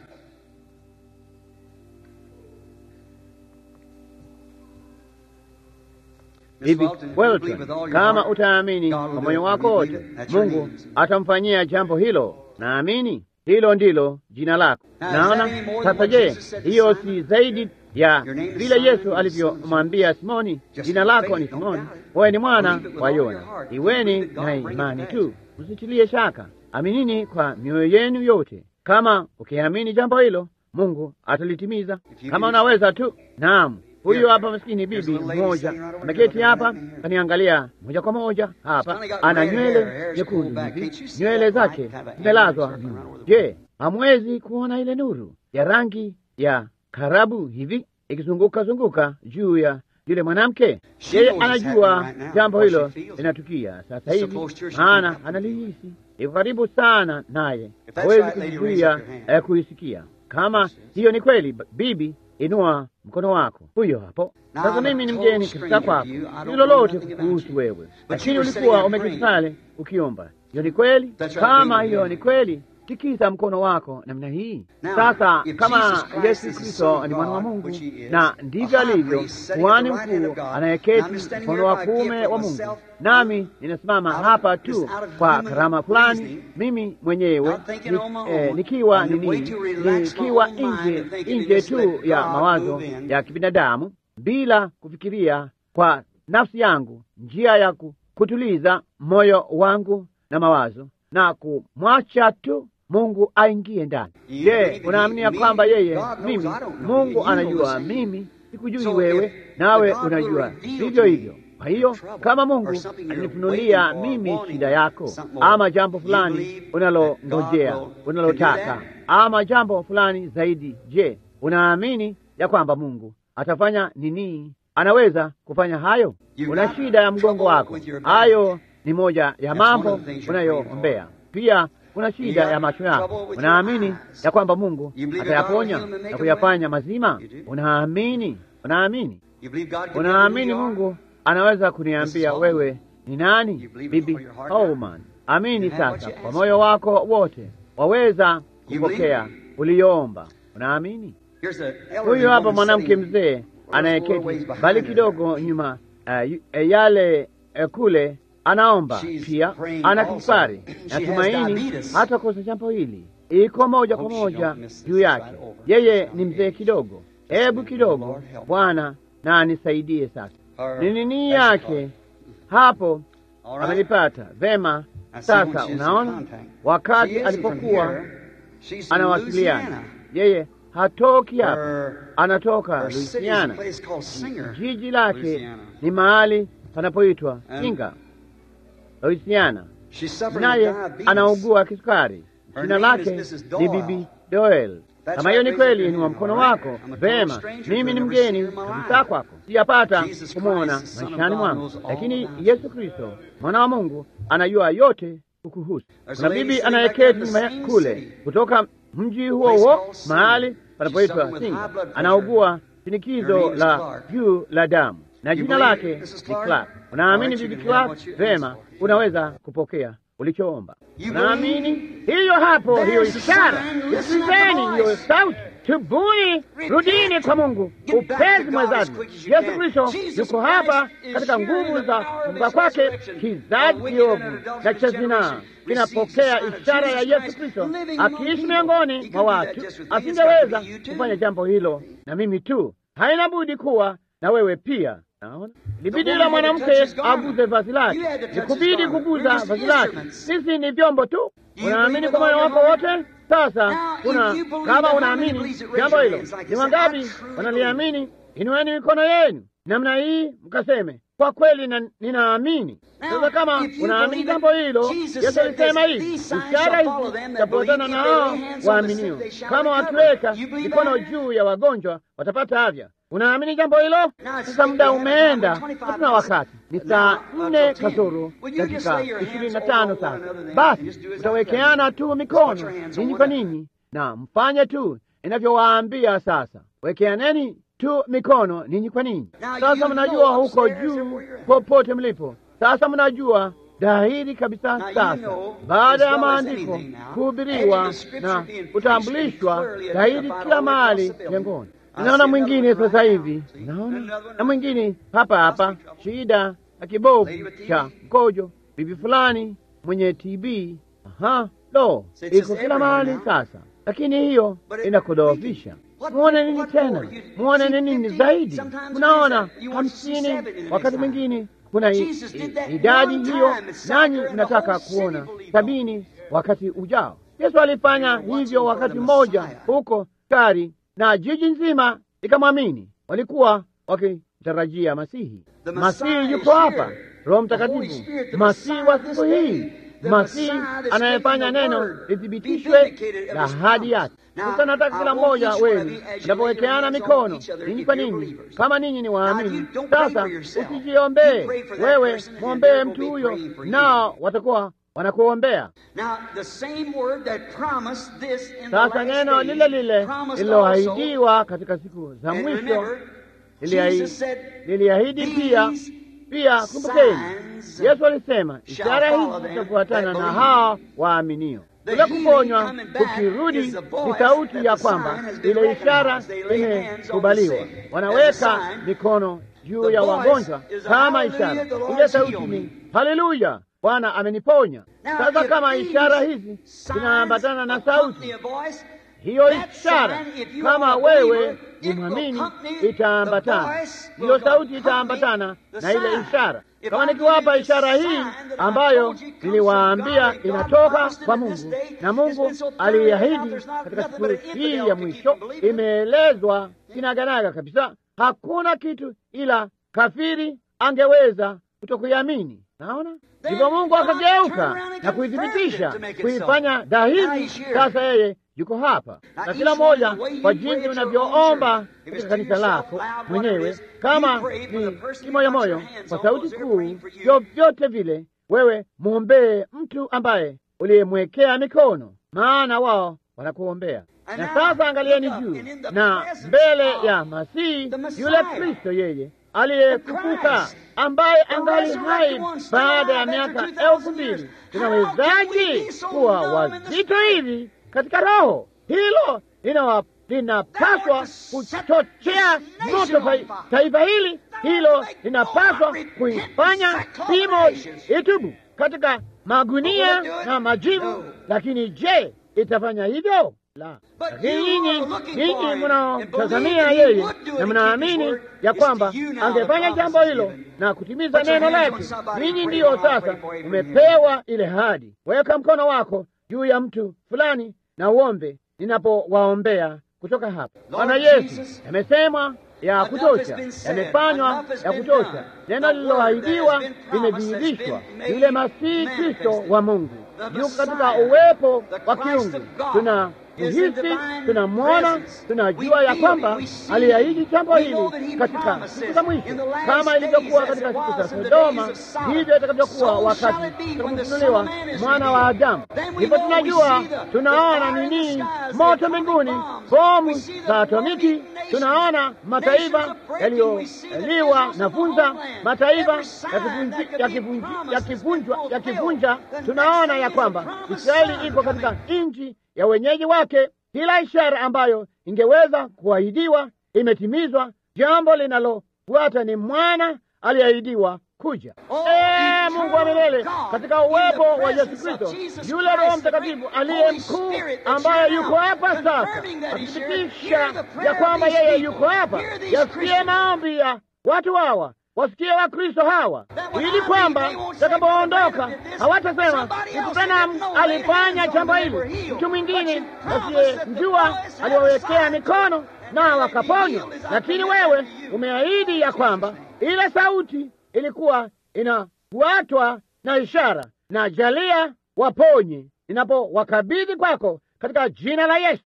Bibi Welton, kama utaamini kwa moyo wako wote, Mungu atamfanyia jambo hilo. Naamini hilo ndilo jina lako. Naona sasa. Je, hiyo si zaidi ya vile Yesu alivyomwambia Simoni, jina lako ni Simoni, wewe ni mwana wa Yona. Iweni na imani tu, msitilie shaka, aminini kwa mioyo yenu yote. Kama ukiamini jambo hilo, Mungu atalitimiza. Kama unaweza tu. Naam, huyu hapa maskini bibi mmoja ameketi hapa, kaniangalia moja kwa moja hapa, ana nywele nyekundu hivi, nywele zake zimelazwa. Je, hamwezi kuona ile nuru ya rangi ya karabu hivi ikizunguka zunguka juu ya yule mwanamke? Yeye anajua jambo hilo linatukia sasa hivi, maana analihisi, iko karibu sana naye, hawezi kuzuia eh, kuisikia. Kama hiyo ni kweli, bibi, inua mkono wako. Huyo hapo sasa. Mimi ni mgeni katika kwako, si lolote kuhusu wewe, lakini ulikuwa umeketi pale ukiomba. Hiyo ni kweli? Kama hiyo ni kweli Tikisa mkono wako namna hii sasa. Kama Yesu Kristo ni mwana wa Mungu na ndivyo alivyo kuhani mkuu anayeketi mkono wa kuume wa Mungu, nami ninasimama hapa tu kwa karama fulani, mimi mwenyewe ni, eh, nikiwa nini, nikiwa nje nje tu ya mawazo ya kibinadamu, bila kufikiria kwa nafsi yangu njia ya kutuliza moyo wangu na mawazo na kumwacha tu Mungu aingie ndani. Je, unaaminia kwamba yeye mimi Mungu anajua mimi sikujui wewe, nawe unajua vivyo hivyo. Kwa hiyo kama Mungu alinifunulia mimi shida yako, ama jambo fulani unalongojea, unalotaka, ama jambo fulani zaidi, je, unaamini ya kwamba Mungu atafanya nini? Anaweza kufanya hayo. Una shida ya mgongo wako, hayo ni moja ya mambo unayoombea. Pia kuna shida ya macho yako, unaamini ya kwamba Mungu atayaponya na kuyafanya mazima? Unaamini? Unaamini? Unaamini Mungu anaweza kuniambia wewe ni nani, bibi Holman? Amini sasa kwa moyo wako wote, waweza kupokea uliyoomba. Unaamini? Huyu hapa mwanamke mzee anayeketi mbali kidogo nyuma, uh, yale uh, kule anaomba She's pia, praying ana also. kisukari. She has Natumaini diabetes. hata kosa jambo hili iko moja kwa Hope she moja don't miss this juu yake. right over. Yeye ni mzee kidogo, hebu kidogo, Lord help. Bwana na anisaidie sasa. Her Ni nini basic yake heart. hapo All right. amelipata vema. I see when Sasa she's in unaona, contact. She wakati isn't from alipokuwa here. She's from anawasiliana, Louisiana. yeye hatoki hapa, Her, anatoka her city is a Louisiana. place called Singer. Jiji lake Louisiana. ni mahali panapoitwa And- Singa, Louisiana, She's suffering naye with diabetes. anaugua kisukari. Her Jina name is lake Mrs. ni Doyle. Bibi Doel. That's Kama hiyo right, ni raise kweli, your inua hand, mkono all right? wako. I'm a total Vema, stranger, mimi ni I've never seen mgeni her in my kabisa life. kwako, sijapata Jesus kumwona Christ, the Son of maishani God, mwangu, knows all lakini about Yesu Kristo mwana wa Mungu anajua yote kukuhusu. There's Kuna a lady bibi sitting back anayeketi in the nyuma ya- same kule city. kutoka mji huo Place huo called Singer. mahali She's panapoitwa suffering with Singa, high blood pressure. anaugua Her shinikizo name is la Clark. juu la damu na You jina believe lake it, Mrs. ni Clark? Clark. Unaamini All right, bibi you can have Clark? what you Vema, ask for. unaweza kupokea ulichoomba. You Unaamini hiyo hapo, There's hiyo the ishara. sign. Listen at the Sikilizeni hiyo voice. sauti, tubuni, rudini kwa Mungu Get back to upesi God mwezani. as quick as you Yesu can. Kristo Jesus yuko Christ hapa is katika here in nguvu the za power of kufufuka his kwake. resurrection. Kizazi A wicked kiovu and adulterous na cha zinaa generation kinapokea receives the sign of ishara ya Jesus Yesu Christ Kristo living among akiishi people. miongoni He mwa couldn't do watu. that just with me. It's got to Asingeweza be you too. kufanya jambo hilo na mimi tu, haina budi kuwa na wewe pia. Naona libidi woman la had to mwanamke touch his garment. aguze vazi lake, You had to touch his nikubidi garment. kuguza We're just vazi lake. instruments. Sisi ni vyombo tu. you Unaamini believe kwa with moyo all wako your wote? Sasa Now, if kuna you believe kama that, how many unaamini believes it? Raise jambo your hilo, hands like ni this. wangapi I truly wanaliamini? Inueni mikono yenu namna hii, mkaseme kwa kweli na, ninaamini. Now, Sasa kama if you unaamini believe jambo it, hilo, Jesus Yesu said alisema this, hivi, "These signs ishara shall follow hizi them that zitafuatana believe. na If they lay hao hands on the sick, waaminio, they shall kama recover." wakiweka You believe mikono that? juu ya wagonjwa watapata afya. Unaamini jambo hilo? Now, it's Sasa muda taken umeenda, 25 hatuna minutes. wakati. Ni Now, saa uh, nne till 10. kasoro Will you just dakika lay your hands ishirini na over tano one sasa. another then and Basi just do as I utawekeana tell you. tu Just mikono put your hands ninyi on kwa one ninyi, na mfanye tu inavyowaambia sasa. Wekeaneni tu mikono ninyi kwa ninyi. Now, Sasa you mnajua know huko upstairs juu everywhere you're at. popote mlipo. Sasa mnajua dhahiri kabisa Now, you sasa, know baada ya as well as maandiko anything now, kuhubiriwa having the scripture na being kutambulishwa preached and clearly dhahiri identified kila all across mahali the building. jengoni. I Naona see mwingine another one sasa right hivi, now. See? naona Another one na mwingine hapa hapa, Hospital trouble. shida ya kibovu Lady with TB. cha mkojo, bibi fulani mwenye TB. Aha, lo, So it's iko just kila everywhere mahali now. sasa, lakini hiyo But it- inakudhoofisha. What- Muone nini what tena? more? You- Muone see nini 50, zaidi? sometimes Mnaona it is, you want to see hamsini, seven in the wakati next mwingine kuna i- Jesus did that i- idadi one hiyo, time. It's nanyi like the mnataka whole city kuona believed on. sabini wakati ujao. Yesu alifanya They were watching hivyo for wakati the mmoja Messiah. huko Kari na jiji nzima likamwamini. Walikuwa wakitarajia Masihi. The Messiah Masihi is yuko hapa, here. Roho The Holy Mtakatifu, Spirit, the Masihi Messiah wa of this siku day. hii, The Masihi Messiah that's anayefanya making the neno word lithibitishwe be vindicated of na his ahadi promise. yake. Now, Sasa nataka I kila want mmoja each one of wenu you, as you lay your mnapowekeana hands on mikono each other, ninyi if kwa you're ninyi, believers. kama ninyi ni Now, waamini. you don't pray Sasa for yourself. usijiombee You pray for that wewe, person and mwombee they're mtu gonna be huyo, praying for you. nao watakuwa wanakuombea. Now, the same word that promised this in the Sasa last neno days lile lile promised also, lililoahidiwa katika siku za and mwisho remember, liliahi- Jesus said, liliahidi pia "These pia, kumbukeni, signs Yesu alisema shall ishara follow hizi them zitafuatana that na believe." hao waaminio. The Kule healing kuponywa coming back kukirudi is the voice ni sauti that ya the kwamba sign has been ile ishara recognized. They lay hands on the imekubaliwa. sick as a Wanaweka sign. mikono juu The ya voice wagonjwa is a kama hallelujah, ishara. the Lord Ile has sauti healed ni me. haleluya, Bwana ameniponya. Now, Sasa if kama these ishara hizi signs zinaambatana na accompany sauti a voice, hiyo that ishara sign, if you kama are a wewe believer, ni it will mwamini accompany the itaambatana, voice, hiyo will sauti accompany itaambatana the na ile sign. ishara. If Kama I give nikiwapa you this ishara hii sign that I ambayo told you comes from niliwaambia God, that God inatoka promised kwa it in this Mungu day, na it's Mungu been so thoroughly laid out, aliahidi there's not katika nothing siku but an hii infidel ya can keep mwisho, from believing it. imeelezwa kinaganaga kabisa. Hakuna kitu ila kafiri angeweza kutokuiamini. Naona ndipo Mungu akageuka na kuithibitisha, kuifanya dhahiri. Sasa yeye yuko hapa, na kila mmoja kwa jinsi unavyoomba katika kanisa lako mwenyewe, kama ni kimoyomoyo, kwa sauti kuu, vyovyote vile, wewe mwombee mtu ambaye uliyemwekea mikono, maana wao wanakuombea. Na sasa angalieni juu na mbele ya Masihi yule Kristo, yeye aliyefufuka ambaye angali hai baada ya miaka elfu mbili. Tunawezaje kuwa wazito hivi katika roho? Hilo linapaswa kuchochea moto fa- taifa hili, hilo linapaswa kuifanya pimo itubu katika magunia na majivu. Lakini je, itafanya hivyo? La. Lakini nyinyi nyinyi mnaotazamia yeye na mnaamini ya kwamba angefanya jambo hilo na kutimiza neno lake, ninyi ndiyo sasa umepewa ile hadi. Weka mkono wako juu ya mtu fulani na uombe ninapowaombea kutoka hapa. Bwana Yesu, yamesema ya kutosha, yamefanywa ya kutosha. Neno lililoahidiwa limedhihirishwa, yule Masihi Kristo wa Mungu yuko katika uwepo wa kiungu. Tuna kuhisi, tunamwona, tunajua ya kwamba aliahidi jambo hili katika siku za mwisho, kama ilivyokuwa katika siku za Sodoma, ndivyo itakavyokuwa wakati tutakapofunuliwa mwana wa Adamu. Ndipo tunajua, tunaona nini, moto mbinguni, bomu za atomiki, tunaona mataifa yaliyoliwa na funza, mataifa yakivunji- yakivunji- yakivunjwa yakivunja. Tunaona ya kwamba Israeli iko katika nchi ya wenyeji wake. Kila ishara ambayo ingeweza kuahidiwa imetimizwa. Jambo linalofuata ni mwana aliyeahidiwa kuja. Ee Mungu wa milele, katika uwepo wa Yesu Kristo, yule Roho Mtakatifu aliye mkuu, ambaye yuko hapa sasa, akithibitisha ya kwamba yeye yuko hapa, yasikie maombi ya watu hawa wasikie wa Kristo hawa, ili kwamba takapoondoka hawatasema mtu Branham alifanya jambo hili, mtu mwingine asiyemjua aliwawekea mikono na wakaponywa. Lakini wewe umeahidi ya kwamba ile sauti ilikuwa inafuatwa na ishara, na jalia waponye ninapowakabidhi kwako katika jina la Yesu.